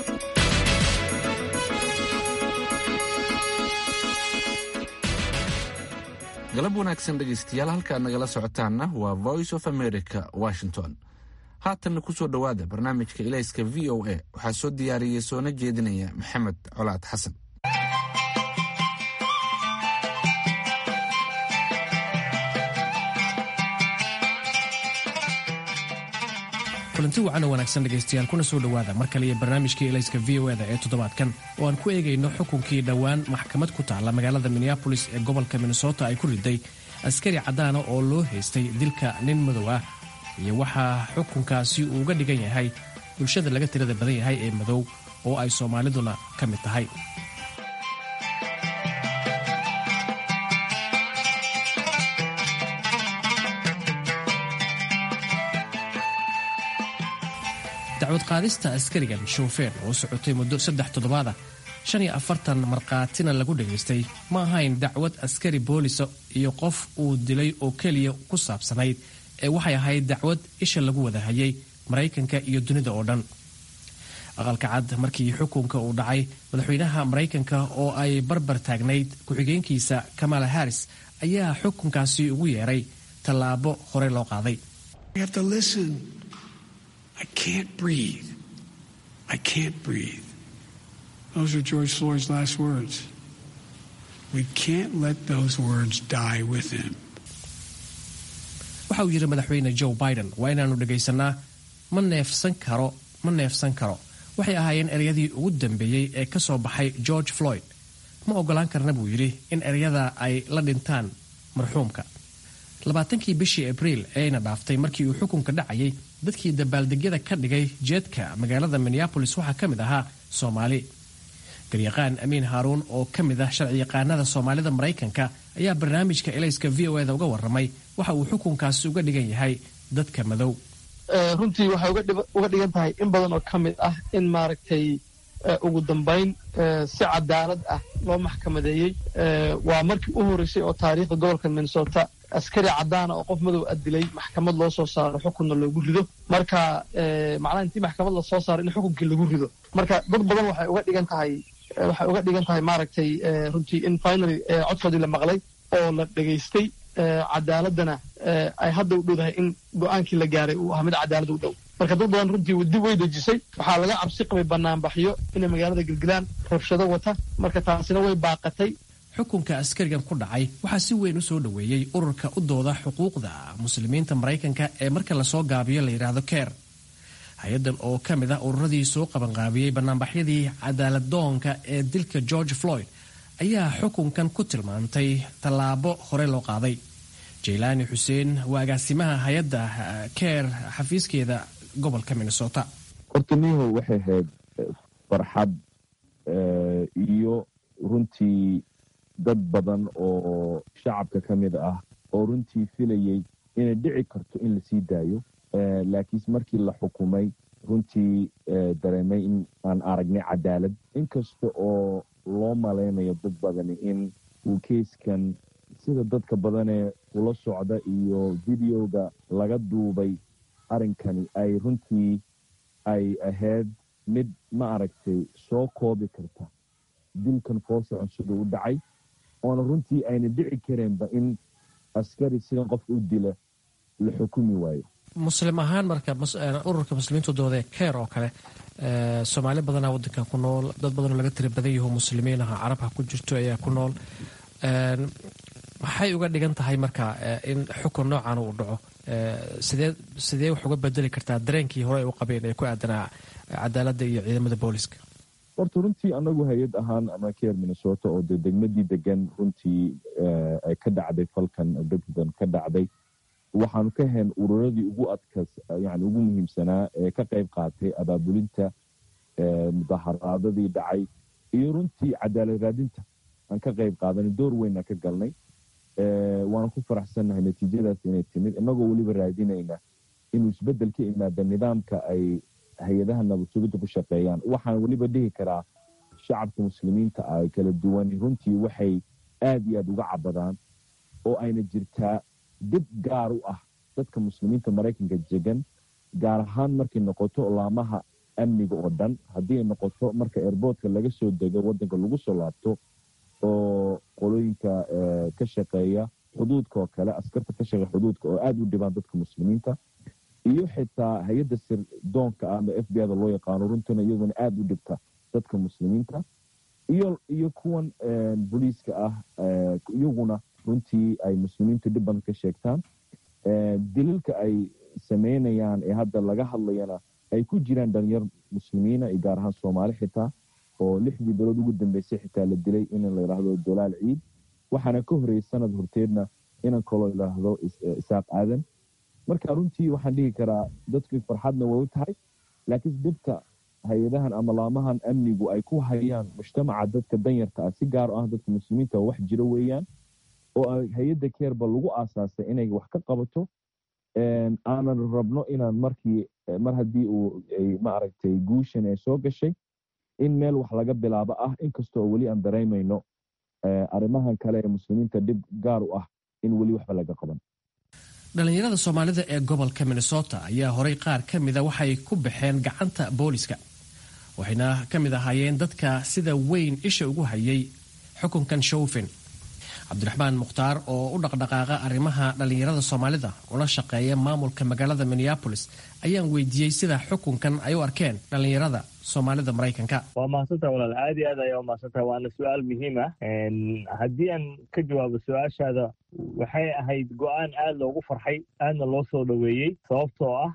galab wanaagsan dhegaystayaal halkaad nagala socotaanna waa voice of america washington haatanna ku soo dhowaada barnaamijka ilayska v o a waxaa soo diyaariyey soona jeedinaya maxamed colaad xasan kulanti wacan oo wanaagsan dhegaystayaal kuna soo dhowaada mar kale iyo barnaamijkii elayska v o eda ee toddobaadkan oo aan ku eegayno xukunkii dhowaan maxkamad ku taalla magaalada minneabolis ee gobolka minnesota ay ku riday askari caddaana oo loo haystay dilka nin madow ah iyo waxaa xukunkaasi uu uga dhigan yahay bulshada laga tirada badan yahay ee madow oo ay soomaaliduna ka mid tahay dacwad qaadista askarigan shoofeer oo socotay muddo saddex toddobaada shan iyo afartan markhaatina lagu dhagaystay ma ahayn dacwad askari boolisa iyo qof uu dilay oo keliya ku saabsanayd ee waxay ahayd dacwad isha lagu wada hayay maraykanka iyo dunida oo dhan aqalka cad markii xukunka uu dhacay madaxweynaha maraykanka oo ay barbar taagnayd ku-xigeenkiisa kamala harris ayaa xukunkaasi ugu yeeray tallaabo hore loo qaaday I can't breathe. I can't breathe. Those are George Floyd's last words. We can't let those words die with him. waxa uu yidhi madaxweyne joe biden waa inaannu dhagaysannaa ma neefsan karo ma neefsan karo waxay ahaayeen ereyadii ugu dambeeyey ee ka soo baxay george floyd ma oggolaan karna buu yidhi in ereyada ay la dhintaan marxuumka labaatankii bishii abriil eeyna dhaaftay markii uu xukunka dhacayay dadkii dabaaldegyada ka dhigay jeedka magaalada minneabolis waxaa ka mid ahaa soomaali garyaqaan amiin haaruun oo ka mid ah sharciyaqaanada soomaalida maraykanka ayaa barnaamijka elayska v o eda uga warramay waxa uu xukunkaasi uga dhigan yahay dadka madow runtii waxay uga dhigan tahay in badan oo ka mid ah in maaragtay ugu dambayn si cadaalad ah loo maxkamadeeyey waa markii u horreysay oo taariikhda gobolka minnesota askari caddaana oo qof madow a dilay maxkamad loo soo saaro xukunna loogu rido marka macnaha intii maxkamad la soo saaro in xukunkii lagu rido marka dad badan waxay uga dhigan tahay waxay uga dhigan tahay maaragtay runtii in finaly codkoodii la maqlay oo la dhegaystay cadaaladana ay hadda u dhowdahay in go-aankii la gaaray uu ahaa mid cadaalad u dhow marka dad badan runtii dib way dejisay waxaa laga cabsi qabay banaanbaxyo inay magaalada gelgelaan rabshado wata marka taasina way baaqatay xukunka askarigan ku dhacay waxaa si weyn u soo dhoweeyey ururka u dooda xuquuqda muslimiinta maraykanka ee marka lasoo gaabiyo la yidhaahdo keer hay-addan oo ka mid ah ururadii soo qabanqaabiyey banaanbaxyadii cadaaladdoonka ee dilka george floyd ayaa xukunkan ku tilmaantay tallaabo hore loo qaaday jaylaani xuseen waa agaasimaha hay-adda keer xafiiskeeda gobolka minnesota hortaniho waxay ahayd farxad iyo runtii dad badan oo shacabka ka mid ah oo runtii filayay inay dhici karto in lasii daayo laakiinse markii la xukumay runtii dareemay in aan aragnay cadaalad inkasta oo loo malaynayo dad badani in uu keiskan sida dadka badanee ula socda iyo videoga laga duubay arrinkani ay runtii ay ahayd mid ma aragtay soo koobi karta dilkan foosocon siduu u dhacay oona runtii ayna dhici kareenba in askari sidan qof u dila la xukumi waayo muslim ahaan marka ururka muslimiintu doodee keer oo kale soomaali badanaa wadankan ku nool dad badanoo laga tira badan yaho muslimiin aha carabha ku jirto ayaa ku nool maxay uga dhigan tahay marka in xukun noocan uu dhaco sidee sidee wax uga bedeli kartaa dareenkii hore ay u qabeen ee ku aadanaa cadaaladda iyo ciidamada booliska horta runtii anagu hay-ad ahaan ama keer minnesota oo de degmadii degan runtii ay ka dhacday falkan degdan ka dhacday waxaanu ka hayn ururadii ugu adkas yani ugu muhiimsanaa ee ka qayb qaatay abaabulinta mudaharaadadii dhacay iyo runtii cadaalad raadinta aan ka qayb qaadanay door weynaan ka galnay waana ku faraxsannahay natiijadaas inay timid inagoo weliba raadinayna inuu isbeddel ka imaada nidaamka ay hay-adaha nabad sugidda ku shaqeeyaan waxaan weliba dhihi karaa shacabka muslimiinta ah kala duwan runtii waxay aad iyo aad uga cabadaan oo ayna jirtaa dib gaar u ah dadka muslimiinta maraykanka jegan gaar ahaan markay noqoto laamaha amniga oo dhan haddii ay noqoto marka airboortka laga soo dego waddanka lagu soo laabto oo qolooyinka ka shaqeeya xuduudka oo kale askarta ka shaqeeya xuduudka oo aada u dhibaan dadka muslimiinta iyo xitaa hay-adda sirdoonka ah ama f b ada loo yaqaano runtuna iyaduna aada u dhibta dadka muslimiinta iyo iyo kuwan booliiska ah iyaguna runtii ay muslimiintu dhib badan ka sheegtaan dililka ay sameynayaan ee hadda laga hadlayana ay ku jiraan dhalinyar muslimiina iyo gaar ahaan soomaali xitaa oo lixdii bilood ugu dambeysay xitaa la dilay in la yidhaahdo dolaal ciid waxaana ka horreeyey sanad horteedna inan kaloo yidhaahdo isaaq aadan marka runtii waxaan dhihi karaa dadku farxadna way u tahay laakiin dhibka hay-adahan ama laamahan amnigu ay ku hayaan mujtamaca dadka danyarta ah si gaar ah dadka muslimiinta wax jiro weeyaan oo hay-adda keerba lagu aasaasay inay wax ka qabato aanan rabno inaan markii mar haddii uu maaragtay guushan ee soo gashay in meel wax laga bilaabo ah inkastoo weli aan dareemayno arrimahan kale ee muslimiinta dhib gaar u ah in weli waxba laga qaban dhallinyarada soomaalida ee gobolka minnesota ayaa horay qaar ka mida waxay ku baxeen gacanta booliska waxayna ka mid ahaayeen dadka sida weyn isha ugu hayay xukunkan showfin cabdiraxmaan mukhtaar oo u dhaqdhaqaaqa arrimaha dhallinyarada soomaalida una shaqeeya maamulka magaalada minneabolis ayaan weydiiyey sida xukunkan ay u arkeen dhallinyarada soomaalida maraykanka waa mahadsantaha walaal aad iyo aad ayaa umahadsantaha waana su-aal muhiim ah haddii aan ka jawaabo su-aashaada waxay ahayd go-aan aad loogu farxay aadna loo soo dhoweeyey sababtoo ah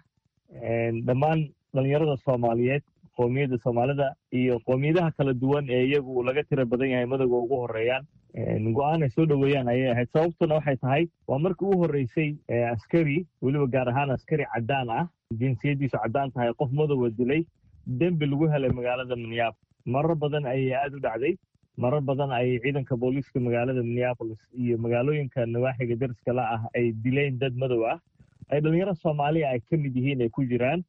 dhammaan dhallinyarada soomaaliyeed qoomiyadda soomaalida iyo qoomiyadaha kala duwan ee iyagu laga tira badan yahay madowga ugu horeeyaan go-aan ay soo dhoweeyaan ayay ahayd sababtuna waxay tahay waa markii u horreysay askari weliba gaar ahaan askari caddaan ah jinsiyaddiisu caddaan tahay qof madowa dilay dembi lagu helay magaalada minneapolis marar badan ayay aada u dhacday marar badan ayay ciidanka booliiska magaalada minneapolis iyo magaalooyinka nawaaxiga dariska la ah ay dileen dad madow ah ay dhallinyaro soomaaliya ay ka mid yihiin ay ku jiraan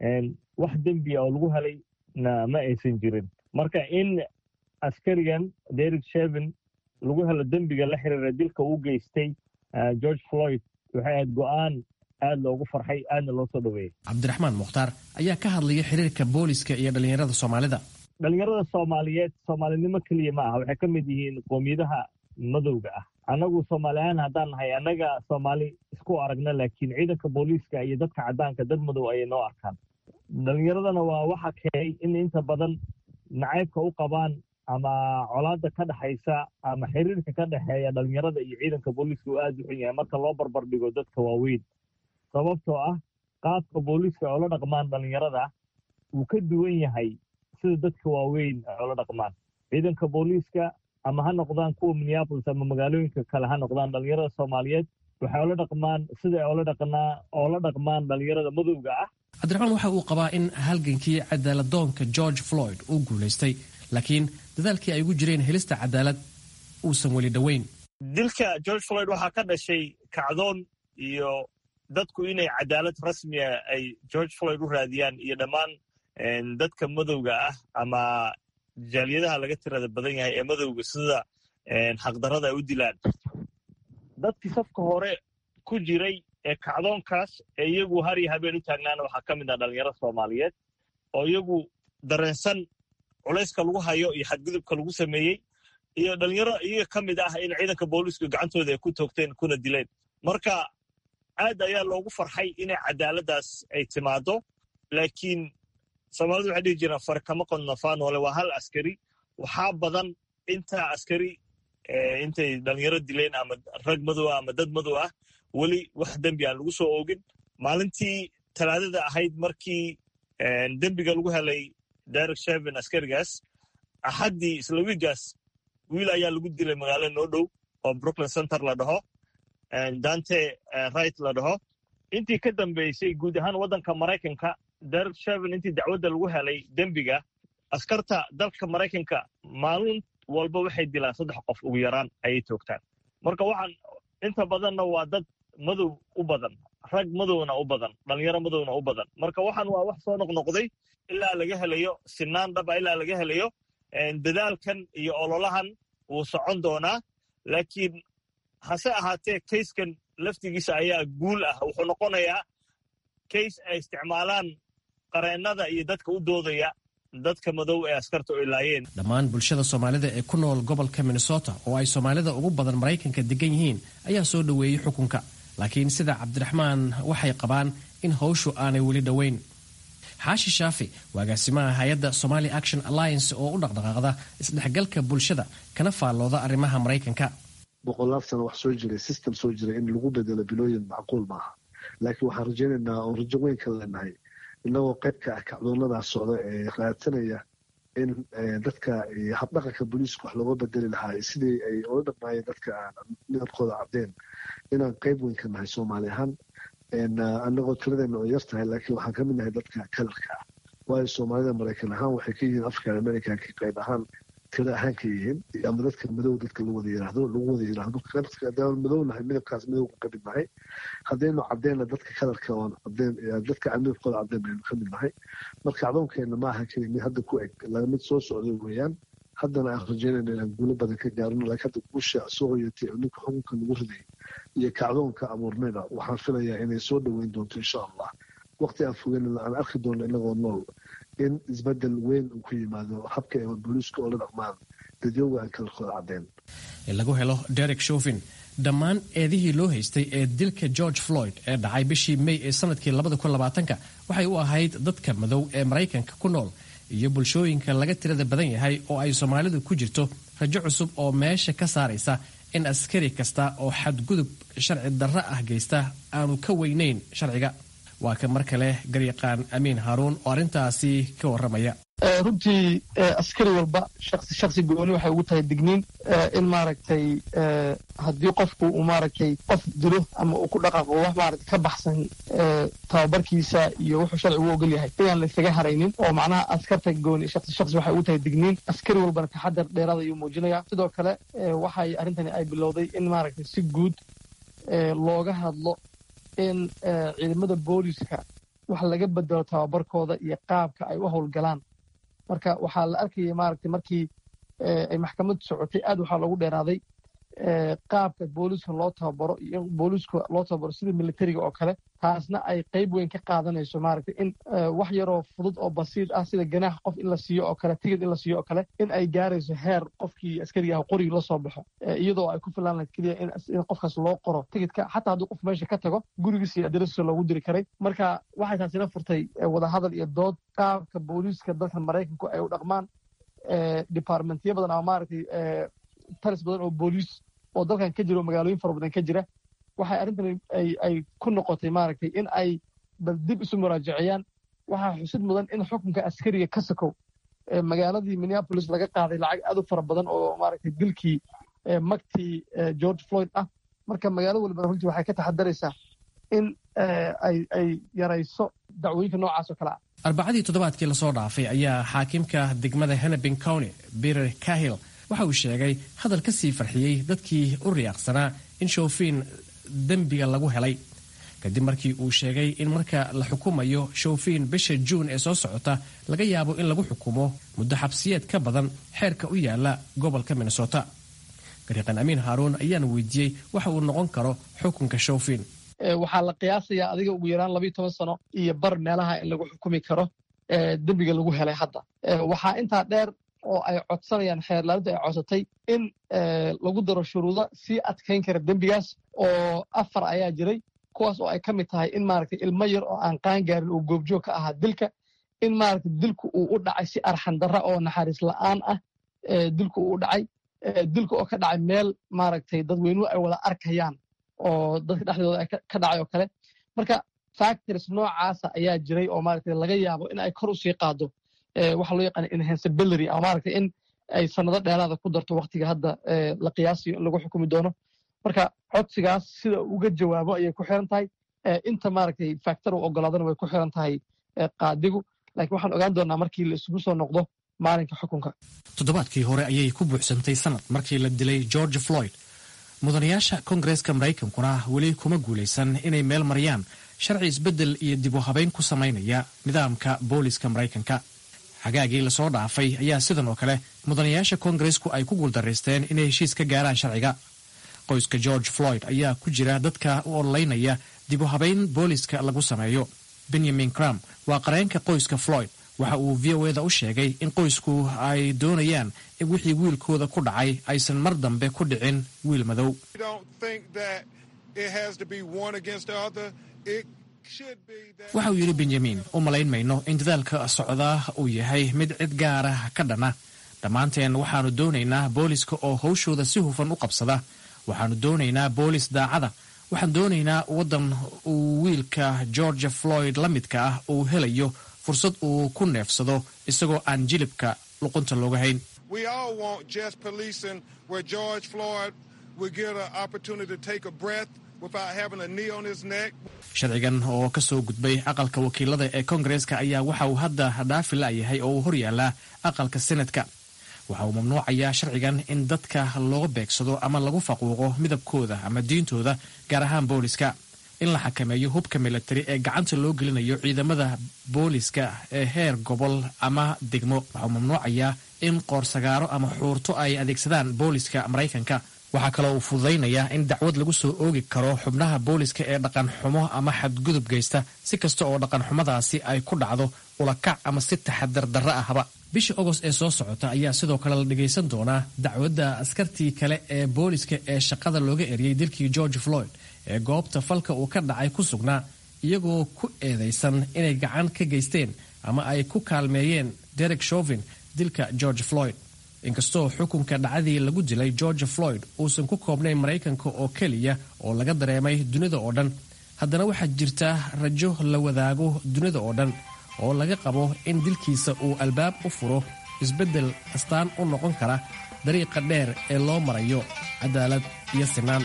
wax dembiya oo lagu helay na ma aysan jirin marka in askarigan derek shevin lagu helo dembiga la xiriira dilka uu geystay george floyd waxay ahayd go-aan aad loogu farxay aadna loo soo dhoweeyey cabdiraxmaan mukhtaar ayaa ka hadlaya xiriirka booliska iyo dhallinyarada soomaalida dhallinyarada soomaaliyeed soomaalinimo keliya ma aha waxay ka mid yihiin qoomiyadaha madowga ah annagu soomaaliyahaan haddaan nahay annaga soomaali isku aragna laakiin ciidanka booliiska iyo dadka caddaanka dad madow ayay noo arkaan dhallinyaradana waa waxa keenay in inta badan nacaybka u qabaan ama colaada ka dhexaysa ama xiriirka ka dhexeeya dhallinyarada iyo ciidanka booliiska uu aada u xun yahay marka loo barbar dhigo dadka waaweyn sababtoo ah qaabka booliiska ay ola dhaqmaan dhallinyarada wuu ka duwan yahay sida dadka waaweyn ay ola dhaqmaan ciidanka booliiska ama ha noqdaan kuwa minneapolis ama magaalooyinka kale ha noqdaan dhallinyarada soomaaliyeed waxay ola dhaqmaan sida ay ola dhaqnaa oola dhaqmaan dhallinyarada madowga ah cabdiraxmaan waxa uu qabaa in halgankii cadaaladoonka george floyd uu guulaystay laakiin dadaalkii ay ugu jireen helista cadaalad uusan weli dhoweyn dilka george floyd waxaa ka dhashay kacdoon iyo dadku inay cadaalad rasmiya ay george floyd u raadiyaan iyo dhammaan dadka madowga ah ama jaaliyadaha laga tirada badan yahay ee madowga sida xaqdarada ay u dilaan dadkii safka hore ku jiray ee kacdoonkaas ee iyagu har iyo habeen u taagnaana waxaa ka mid ah dhalinyaro soomaaliyeed oo iyagu dareensan culayska lagu hayo iyo xadgudubka lagu sameeyey iyo dhalinyaro iyaga ka mid ah in ciidanka booliisku gacantooda ay ku toogteen kuna dileen marka aad ayaa loogu farxay inay cadaaladdaas ay timaado laakiin soomaalidu waxay dhihi jiraan far kama qodnafaanoole waa hal askari waxaa badan intaa askari intay dhalinyaro dileen ama rag madow ah ama dad madow ah weli wax dembi aan lagu soo oogin maalintii talaadada ahayd markii dembiga lagu helay derek sheven askarigaas axaddii isla wiigaas wiil ayaa lagu dilay magaalo noo dhow oo brooklyn center la dhaho dante right la dhaho intii ka dambeysay guud ahaan waddanka maraykanka derek sheven intii dacwadda lagu helay dembiga askarta dalka maraykanka maalin walba waxay dilaan saddex qof ugu yaraan ayay toogtaan marka waxaan inta badanna waa dad madow u badan rag madowna u badan dhalinyaro madowna u badan marka waxaan waa wax soo noqnoqday ilaa laga helayo sinaan dhaba ilaa laga helayo dadaalkan iyo ololahan wuu socon doonaa laakiin hase ahaatee kayskan laftigiisa ayaa guul ah wuxuu noqonayaa kays ay isticmaalaan qareennada iyo dadka u doodaya dadka madow ee askarta oo ilaayeen dhammaan bulshada soomaalida ee ku nool gobolka minnesota oo ay soomaalida ugu badan maraykanka degan yihiin ayaa soo dhoweeyey xukunka laakiin sida cabdiraxmaan waxay qabaan in howshu aanay weli dhoweyn xaashi shaafi waa agaasimaha hay-adda somali action alliance oo u dhaqdhaqaaqda isdhexgalka bulshada kana faallooda arrimaha maraykanka boqolaal sano wax soo jiray system soo jiray in lagu bedelo bilooyin macquul maaha laakiin waxaan rajaynaynaa oo rajo weyn ka leenahay inagoo qayb ka ah kacdoonadaas socda ee raadsanaya in dadka habdhaqanka booliiska wax looga bedeli lahaa sidii ay ola dhaqmaayeen dadka aan midabkooda cadeen inaan qayb weyn ka nahay soomaali ahaan anagoo tiradeena oo yar tahay laakiin waxaan ka mid nahay dadka kalarka ah waayo soomaalida maraykan ahaan waxay ka yihiin african americanka qayb ahaan tira ahaan ka yihiin ama dadka madow dadka lagu wada yiraahdo lagu wada yiraahdo hadaan madow nahay midabkaas midowga ka mid nahay haddaynu cadeenna dadka kalarka oon cadeen dadka aan midabkooda cadeen baynu ka mid nahay marka acdoonkeena ma aha keli mid hadda ku eg laa mid soo socday weeyaan haddana aan rajaynayna inaan guulo badan ka gaarno laakiin hadda guusha soo hoyatay oo ninka xukunka lagu riday iyo kacdoonka abuurnayda waxaan filayaa inay soo dhoweyn doonto insha allah waqti aan fogeynana aan arki doono inagoo nool in isbedel weyn uu ku yimaado habka ee booliiska oo la dhaqmaan dadyowga aan kalarkooda cadeen in lagu helo derek shofin dhammaan eedihii loo haystay ee dilka george floyd ee dhacay bishii may ee sanadkii ka waxay u ahayd dadka madow ee maraykanka ku nool iyo bulshooyinka laga tirada badan yahay oo ay soomaalidu ku jirto rajo cusub oo meesha ka saaraysa in askari kasta oo xadgudub sharci darro ah geysta aanu ka weynayn sharciga waa ka mar kale garyaqaan amiin haaruun oo arrintaasi ka warramaya runtii askari walba shaqsi shaqsi gooni waxay ugu tahay digniin in maaragtay haddii qofku uu maaragtay qof dilo ama uu ku dhaqaaqo wax maaragtay ka baxsan tababarkiisa iyo wuxuu sharcigu u ogol yahay inaan la isaga haraynin oo macnaha askarta gooni shaqsi shaqsi waxay ugu tahay digniin askari walbana taxadar dheeraada ayuu muujinaya sidoo kale waxay arrintani ay bilowday in maaragtay si guud looga hadlo in ciidamada booliska wax laga bedelo tababarkooda iyo qaabka ay u howlgalaan marka waxaa la arkayay maaragtay markii ay maxkamaddu socotay aad waxaa loogu dheeraaday qaabka booliiska loo tababaro iyo booliiska loo tababaro sida militariga oo kale taasna ay qayb weyn ka qaadanayso maaragtay in wax yaroo fudud oo basiir ah sida ganaax qof in la siiyo oo kale tigid in la siiyo oo kale in ay gaarayso heer qofkii askariga ah qorigii la soo baxo iyadoo ay ku filaan lahayd keliya in qofkaas loo qoro tigidka xataa hadduu qof meesha ka tago gurigiisa iyo adirasiisa loogu diri karay marka waxay taasina furtay wadahadal iyo dood qaabka booliiska dalka maraykanku ay u dhaqmaan departmentyo badan ama maaragtay talis badan oo booliis oo dalkan ka jira oo magaalooyin fara badan ka jira waxay arrintan ay ku noqotay maaragtay in ay bal dib isu muraajaciyaan waxaa xusid mudan in xukunka askariga ka sokow magaaladii minneapolis laga qaaday lacag aad u fara badan oo maaragtay dilkii magtii george floyd ah marka magaalo walbana runtii waxay ka taxadaraysaa in ay yarayso dacwooyinka noocaas oo kale ah arbacadii toddobaadkii lasoo dhaafay ayaa xaakimka degmada hennepin county peter cahill waxa uu sheegay hadal ka sii farxiyey dadkii u riyaaqsanaa in shoofiin dembiga lagu helay kadib markii uu sheegay in marka la xukumayo shoofiin bisha juun ee soo socota laga yaabo in lagu xukumo muddo xabsiyeed ka badan xeerka u yaala gobolka minnesota gariiqan amiin haaruun ayaana weydiiyey waxa uu noqon karo xukunka shoofiin waxaa la qiyaasayaa adiga ugu yaraan labayo toban sano iyo bar meelaha in lagu xukumi karo dembiga lagu helay hadda waxaa intaa dheer oo ay codsanayaan xeerlaalintu ay codsatay in lagu daro shuruudo sii adkayn kara dembigaas oo afar ayaa jiray kuwaas oo ay ka mid tahay in maaragtay ilmo yar oo aan qaan gaarin uu goobjoog ka ahaa dilka in maaragtay dilku uu u dhacay si arxandarra oo naxariis la'aan ah dilku uu u dhacay dilka oo ka dhacay meel maaragtay dadweynuhu ay wada arkayaan oo dadka dhexdooda ka dhacay oo kale marka factors noocaasa ayaa jiray oo maaragtay laga yaabo in ay kor u sii qaado waxa loo yaqaana enhanceability ama maaragtay in ay sanado dheeraada ku darto waktiga hadda la qiyaasayo in lagu xukumi doono marka codsigaas sida uga jawaabo ayay ku xiran tahay inta maaragtay factor uu ogolaadana way ku xiran tahay qaadigu laakiin waxaan ogaan doonaa markii la isugu soo noqdo maalinka xukunka toddobaadkii hore ayay ku buuxsantay sanad markii la dilay george floyd mudanayaasha koongareeska maraykankuna weli kuma guulaysan inay meel mariyaan sharci isbeddel iyo dib u habayn ku samaynaya nidaamka booliska maraykanka xagaagii lasoo dhaafay ayaa sidan oo kale mudanayaasha koongareesku ay ku guuldaraysteen inay heshiis ka gaaraan sharciga qoyska george floyd ayaa ku jira dadka u ololeynaya dib u habayn booliska lagu sameeyo benyamin cram waa qareenka qoyska floyd waxa uu v o eda u sheegay in qoysku ay doonayaan in wixii wiilkooda ku dhacay aysan mar dambe ku dhicin wiil madow waxa uu yidhi benyamin u malayn mayno in dadaalka socdaa uu yahay mid cid gaara ka dhana dhammaanteen waxaannu doonaynaa booliska oo hawshooda si hufan u qabsada waxaannu doonaynaa boolis daacada waxaan doonaynaa waddan uu wiilka georgia floyd la midka ah uu helayo fursad uu ku neefsado isagoo aan jilibka luqunta looga hayn We all want just policing where George Floyd would get an opportunity to take a breath without having a knee on his neck. sharcigan oo ka soo gudbay aqalka wakiilada ee koongareeska ayaa waxa uu hadda dhaafi la'yahay oo uu horyaalaa aqalka senatka waxa uu mamnuucayaa sharcigan in dadka looga beegsado ama lagu faquuqo midabkooda ama diintooda gaar ahaan booliska in la xakameeyo hubka milatari ee gacanta loo gelinayo ciidamada booliska ee heer gobol ama degmo waxa uu mamnuucayaa in qoorsagaaro ama xuurto ay adeegsadaan booliska maraykanka waxaa kaloo uu fududaynayaa in dacwad lagu soo oogi karo xubnaha booliska ee dhaqan xumo ama xadgudub geysta si kasta oo dhaqan xumadaasi ay ku dhacdo ulakac ama si taxadar darra ahba bisha ogost ee soo socota ayaa sidoo kale la dhagaysan doonaa dacwadda askartii kale ee booliska ee shaqada looga eriyey dilkii george floyd ee goobta falka uu ka dhacay ku sugnaa iyagoo ku eedaysan inay gacan ka geysteen ama ay ku kaalmeeyeen derek shovin dilka george floyd inkastoo xukunka dhacdii lagu dilay george floyd uusan ku koobnayn maraykanka oo keliya oo laga dareemay dunida oo dhan haddana waxaa jirta rajo la wadaago dunida oo dhan oo laga qabo in dilkiisa uu albaab u furo isbeddel astaan u noqon kara dariiqa dheer ee loo marayo cadaalad iyo sinaan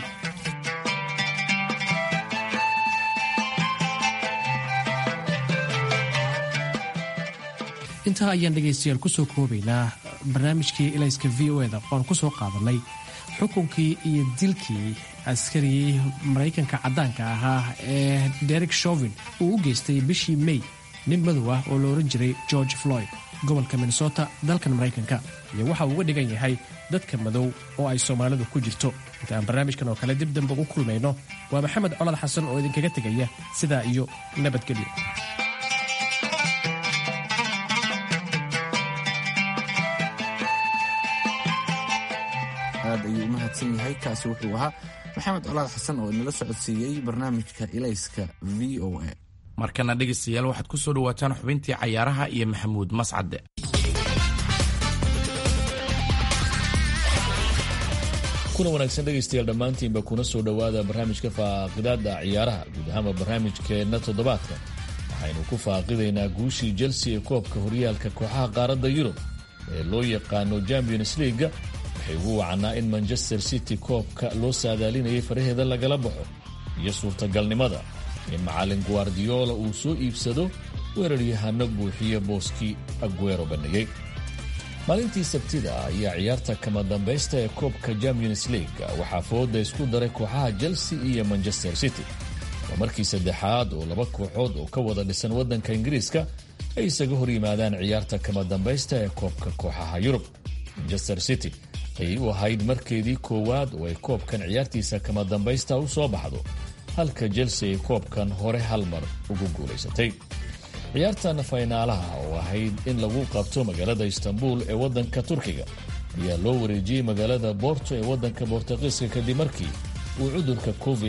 intaa ayaan dhegaystayaal kusoo koobaynaa barnaamijkii ilayska v o eda oan kusoo qaadanay xukunkii iyo dilkii askarigii maraykanka caddaanka ahaa ee derek shovin uu u geystay bishii may nin madow ah oo la ohan jiray george floyd gobolka minnesota dalkan maraykanka iyo waxa uu uga dhigan yahay dadka madow oo ay soomaalidu ku jirto inta aan barnaamijkan oo kale dib dambe ugu kulmayno waa maxamed colad xasan oo idinkaga tegaya sidaa iyo nabadgelyo aad ayuu u mahadsan yahay kaasi wuxuu ahaa maxamed colaad xasan oo inala socodsiiyey barnaamijka ilayska v o a markana dhegaystayaal waxaad ku soo dhowaataan xubintii cayaaraha iyo maxamuud mascade kuna wanaagsan dhegaystayaal dhammaantiinba kuna soo dhowaada barnaamijka faaqidaada ciyaaraha guud ahaanba barnaamijkeenna toddobaadka waxaynu ku faaqidaynaa guushii chelsea ee koobka horyaalka kooxaha qaaradda yurub ee loo yaqaano champions leaga waxay ugu wacanaa in manchester city koobka loo saadaalinayay faraheeda lagala baxo iyo suurtagalnimada in macallin guardiola uu soo iibsado weeraryahano buuxiya booskii aguero bandhigay maalintii sabtida ayaa ciyaarta kama dambaysta ee koobka champions league waxaa fooda isku daray kooxaha chelsea iyo manchester city waa markii saddexaad oo laba kooxood oo ka wada dhisan waddanka ingiriiska ay isaga hor yimaadaan ciyaarta kama dambaysta ee koobka kooxaha yurub manchester city ayay u ahayd markeedii koowaad oo ay koobkan ciyaartiisa kama dambaysta u soo baxdo halka chelsea ay koobkan hore hal mar ugu guulaysatay ciyaartan faynaalaha oo ahayd in lagu qabto magaalada istanbul ee waddanka turkiga ayaa loo wareejiyey magaalada borto ee waddanka bortuqiiska kadib markii uu cudurka covid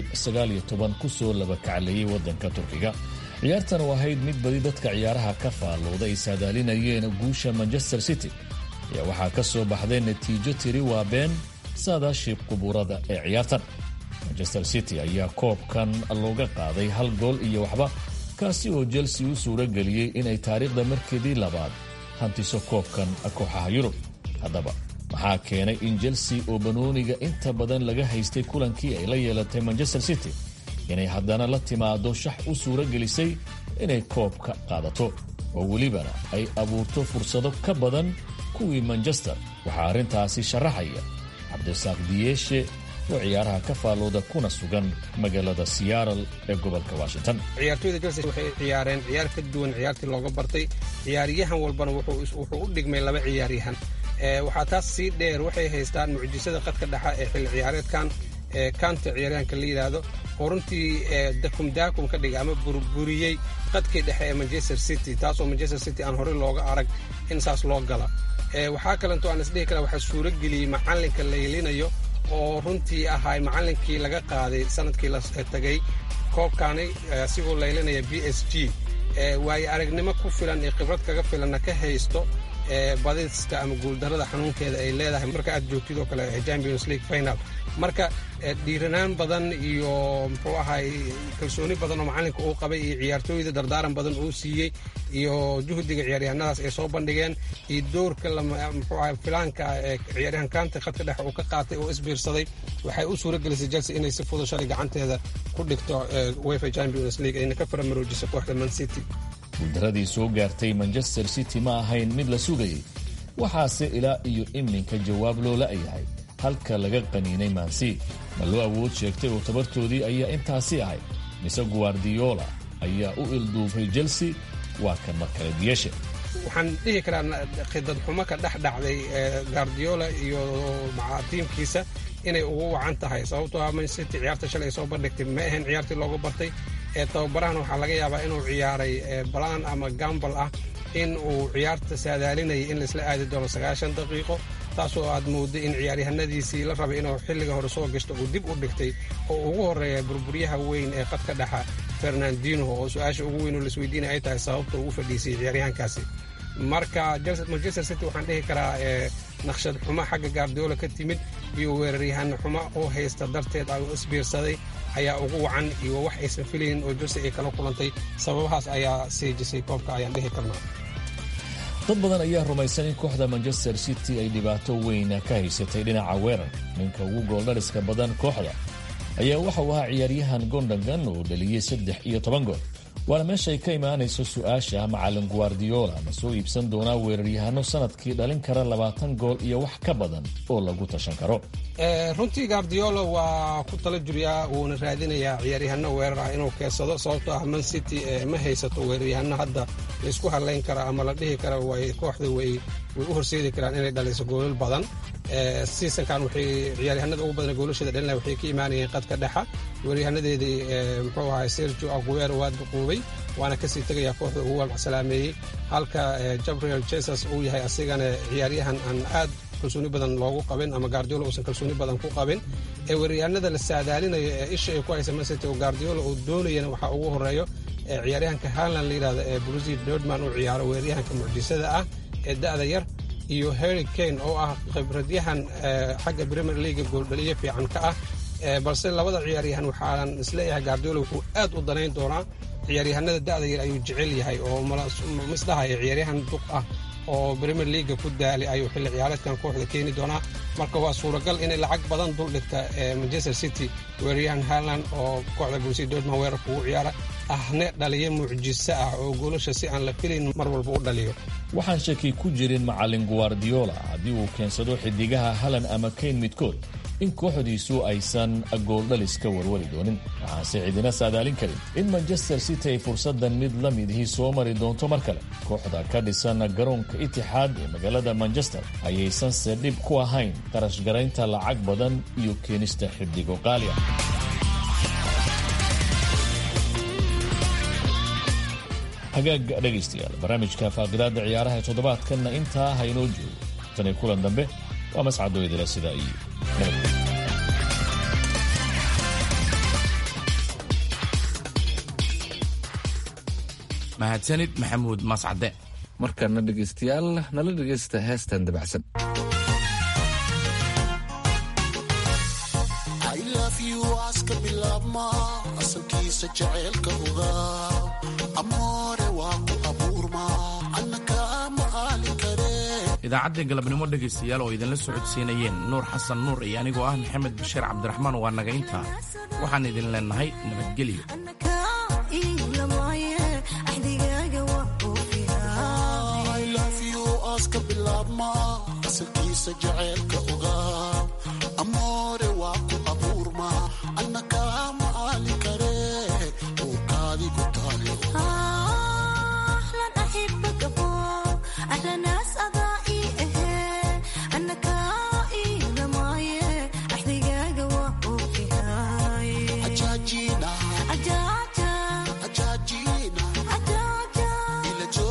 ku soo labakacleeyey waddanka turkiga ciyaartan oo ahayd mid badi dadka ciyaaraha ka faallooda ay saadaalinayeen guusha manchester city ayaa waxaa ka soo baxday natiijo tiri waa been saadaashii qubuurada ee ciyaartan manchester city ayaa koobkan looga qaaday hal gool iyo waxba kaasi oo chelsea u suuro geliyey inay taariikhda markeedii labaad hantiso koobkan kooxaha yurub haddaba maxaa keenay in chelsea oo banooniga inta badan laga haystay kulankii ay la yeelatay manchester city inay haddana la timaado shax u suuro gelisay inay koobka qaadato oo welibana ay abuurto fursado ka badan kuwii manchester waxaa arrintaasi sharaxaya cabdisaaq diyeeshe oo ciyaaraha ka faallooda kuna sugan magaalada seattle ee gobolka washington ciyaartoyda chelsea waxay ciyaareen ciyaar ka duwan ciyaartii looga bartay ciyaaryahan walbana wuxuu u dhigmay laba ciyaaryahan waxaa taas sii dheer waxay haystaan mucjisada qadka dhexa ee xilli ciyaareedkan kanta ciyaaryahanka la yidhaahdo oo runtii dakumdaakum ka dhigay ama burburiyey qadkii dhexe ee manchester city taasoo manchester city aan horey looga arag in saas loo gala waxaa kalento aan isdhihi kara waxaa suuro geliyey macallinka laylinayo oo runtii ahay macallinkii laga qaaday sanadkii la tagay koobkaani asigoo laylinaya b s g waayo aragnimo ku filan iyo khibrad kaga filanna ka haysto badiska ama guuldarrada xanuunkeeda ay leedahay marka aad joogtid oo kale champions league final marka dhiiranaan badan iyo muxuu ahay kalsooni badan oo macalinka uu qabay iyo ciyaartooyda dardaaran badan uu siiyey iyo juhdiga ciyaaryahanadaas ay soo bandhigeen iyo doorka muxuu ahay filaanka ee ciyaaryahan kaanta khadka dhexe uu ka qaatay oo isbiirsaday waxay u suura gelisay chelsea inay si fudud shalay gacanteeda ku dhigto wefa champions league ayna ka faramaroojiso kooxda man city guuldaradii soo gaartay manchester city ma ahayn mid la sugayay waxaase ilaa iyo iminka jawaab loo la'yahay halka laga qaniinay mansi ma loo awood sheegtay oo tabartoodii ayaa intaasi ahayd mise guardiola ayaa u ilduufay chelsea waa kan mar kale diyeshe waxaan dhihi karaa khidad xumo ka dhex dhacday guardiola iyo tiimkiisa inay ugu wacan tahay sababtoo ah man city ciyaarta shalay soo bandhigtay ma ahayn ciyaartii loogu bartay ee tababarahan waxaa laga yaabaa inuu ciyaaray balaan ama gambal ah in uu ciyaarta saadaalinayay in laisla aadi doono sagaashan daqiiqo taasoo aad moodday in ciyaaryahanadiisii la rabay inuu xilliga hore soo gashto uu dib u dhigtay oo ugu horreeya burburyaha weyn ee qadka dhexa fernandino oo su-aasha ugu weyn oo laisweydiinaya ay tahay sababta uu u fadhiisayay ciyaaryahankaasi marka manchester city waxaan dhihi karaa naqshad xumo xagga gaardiola ka timid iyo weeraryahan xumo oo haysta darteed ay u isbiirsaday ayaa ugu wacan iyo wax aysan filaynin oo jose ay kala kulantay sababahaas ayaa siijisay koobka ayaan dhihi karnaa dad badan ayaa rumaysan in kooxda manchester city ay dhibaato weyna ka haysatay dhinaca weerar ninka ugu gooldhaliska badan kooxda ayaa waxa uu ahaa ciyaaryahan gondagan oo dhaliyey saddex iyo toban gool waana meeshay ka imaanayso su-aasha macalin guardiola ma soo iibsan doonaa weeraryahano sanadkii dhalin kara labaatan gool iyo wax ka badan oo lagu tashan karo runtii guardiola waa ku tala juriyaa wuuna raadinayaa ciyaaryahano weerar ah inuu keensado sababtoo ah man city ma haysato weeraryahano hadda laysku hadlayn kara ama la dhihi kara way kooxda way way u horseedi karaan inay dhaliso goolal badan seasonkan waxay ciyaaryahanada ugu badan goolasheeda dhalina waxay ka imaanayeen qadka dhexa weeryahanadeedii muxuu ahay sergio aguero waa duquubay waana kasii tegayaa kooxda ugu walsalaameeyey halka gabriel jesus uu yahay asigana ciyaaryahan aan aad kalsooni badan loogu qabin ama guardiola uusan kalsooni badan ku qabin ee weeryahanada la saadaalinayo ee isha ay ku haysa mancity oo guardiola uu doonayana waxaa ugu horeeyo ciyaaryahanka harland la yidhahdo ee brusi dordman uu ciyaaro weeryahanka mucjisada ah ee da'da yar iyo harry kane oo ah khibradyahan xagga premier leaga gooldhaliyo fiican ka ah balse labada ciyaaryahan waxaan isleeyahay guardiola wuxuu aad u danayn doonaa ciyaaryahanada da'da yar ayuu jecel yahay oo misdhahaya ciyaaryahan duq ah oo premier leaga ku daalay ayuu xilli ciyaareedkan kooxda keeni doonaa marka waa suuragal inay lacag badan dul dhigta manchester city weeraryahan harland oo kooxda brusi dortman weerarka ugu ciyaara ahne dhaliyo mucjiso ah oo goolasha si aan la filayn mar walba u dhaliyo waxaan shaki ku jirin macalin guardiola haddii uu keensado xidigaha halan ama kayn midkood in kooxdiisu aysan gooldhalis ka warwari doonin waxaanse cidina saadaalin karin in manchester city ay fursaddan mid la midihii soo mari doonto mar kale kooxda ka dhisan garoonka itixaad ee magaalada manchester ayaysanse dhib ku ahayn qarash garaynta lacag badan iyo keenista xidigo qaali ah hagaag dhegaystayaal barnaamijka faaqidaada ciyaaraha ee toddobaadkanna intaa haynoo joogo tani kulan dambe waa mascadooydale sidaa iyo nabadgelyo mahadsanid maxamuud mascade markana dhegaystayaal nala dhegaysta heestan dabacsan aska bilaabma asalkiisa jaceylka ogaa amoore waa ku abuurma annaka maqaali karee idaacadda galabnimo dhegaystayaal oo idinla socodsiinayeen nuur xasan nuur iyo anigoo ah maxamed bashiir cabdiraxmaan waa naga intaa waxaan idin leenahay nabadgelyo aska bilaabma asalkiisa jaceylka ogaa amoore waa ku abuurma annaka maqaali karee uurkaadi ku taale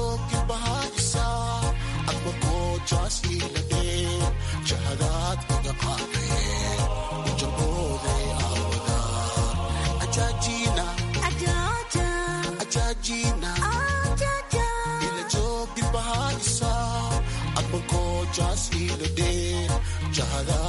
jahadaad iga jahada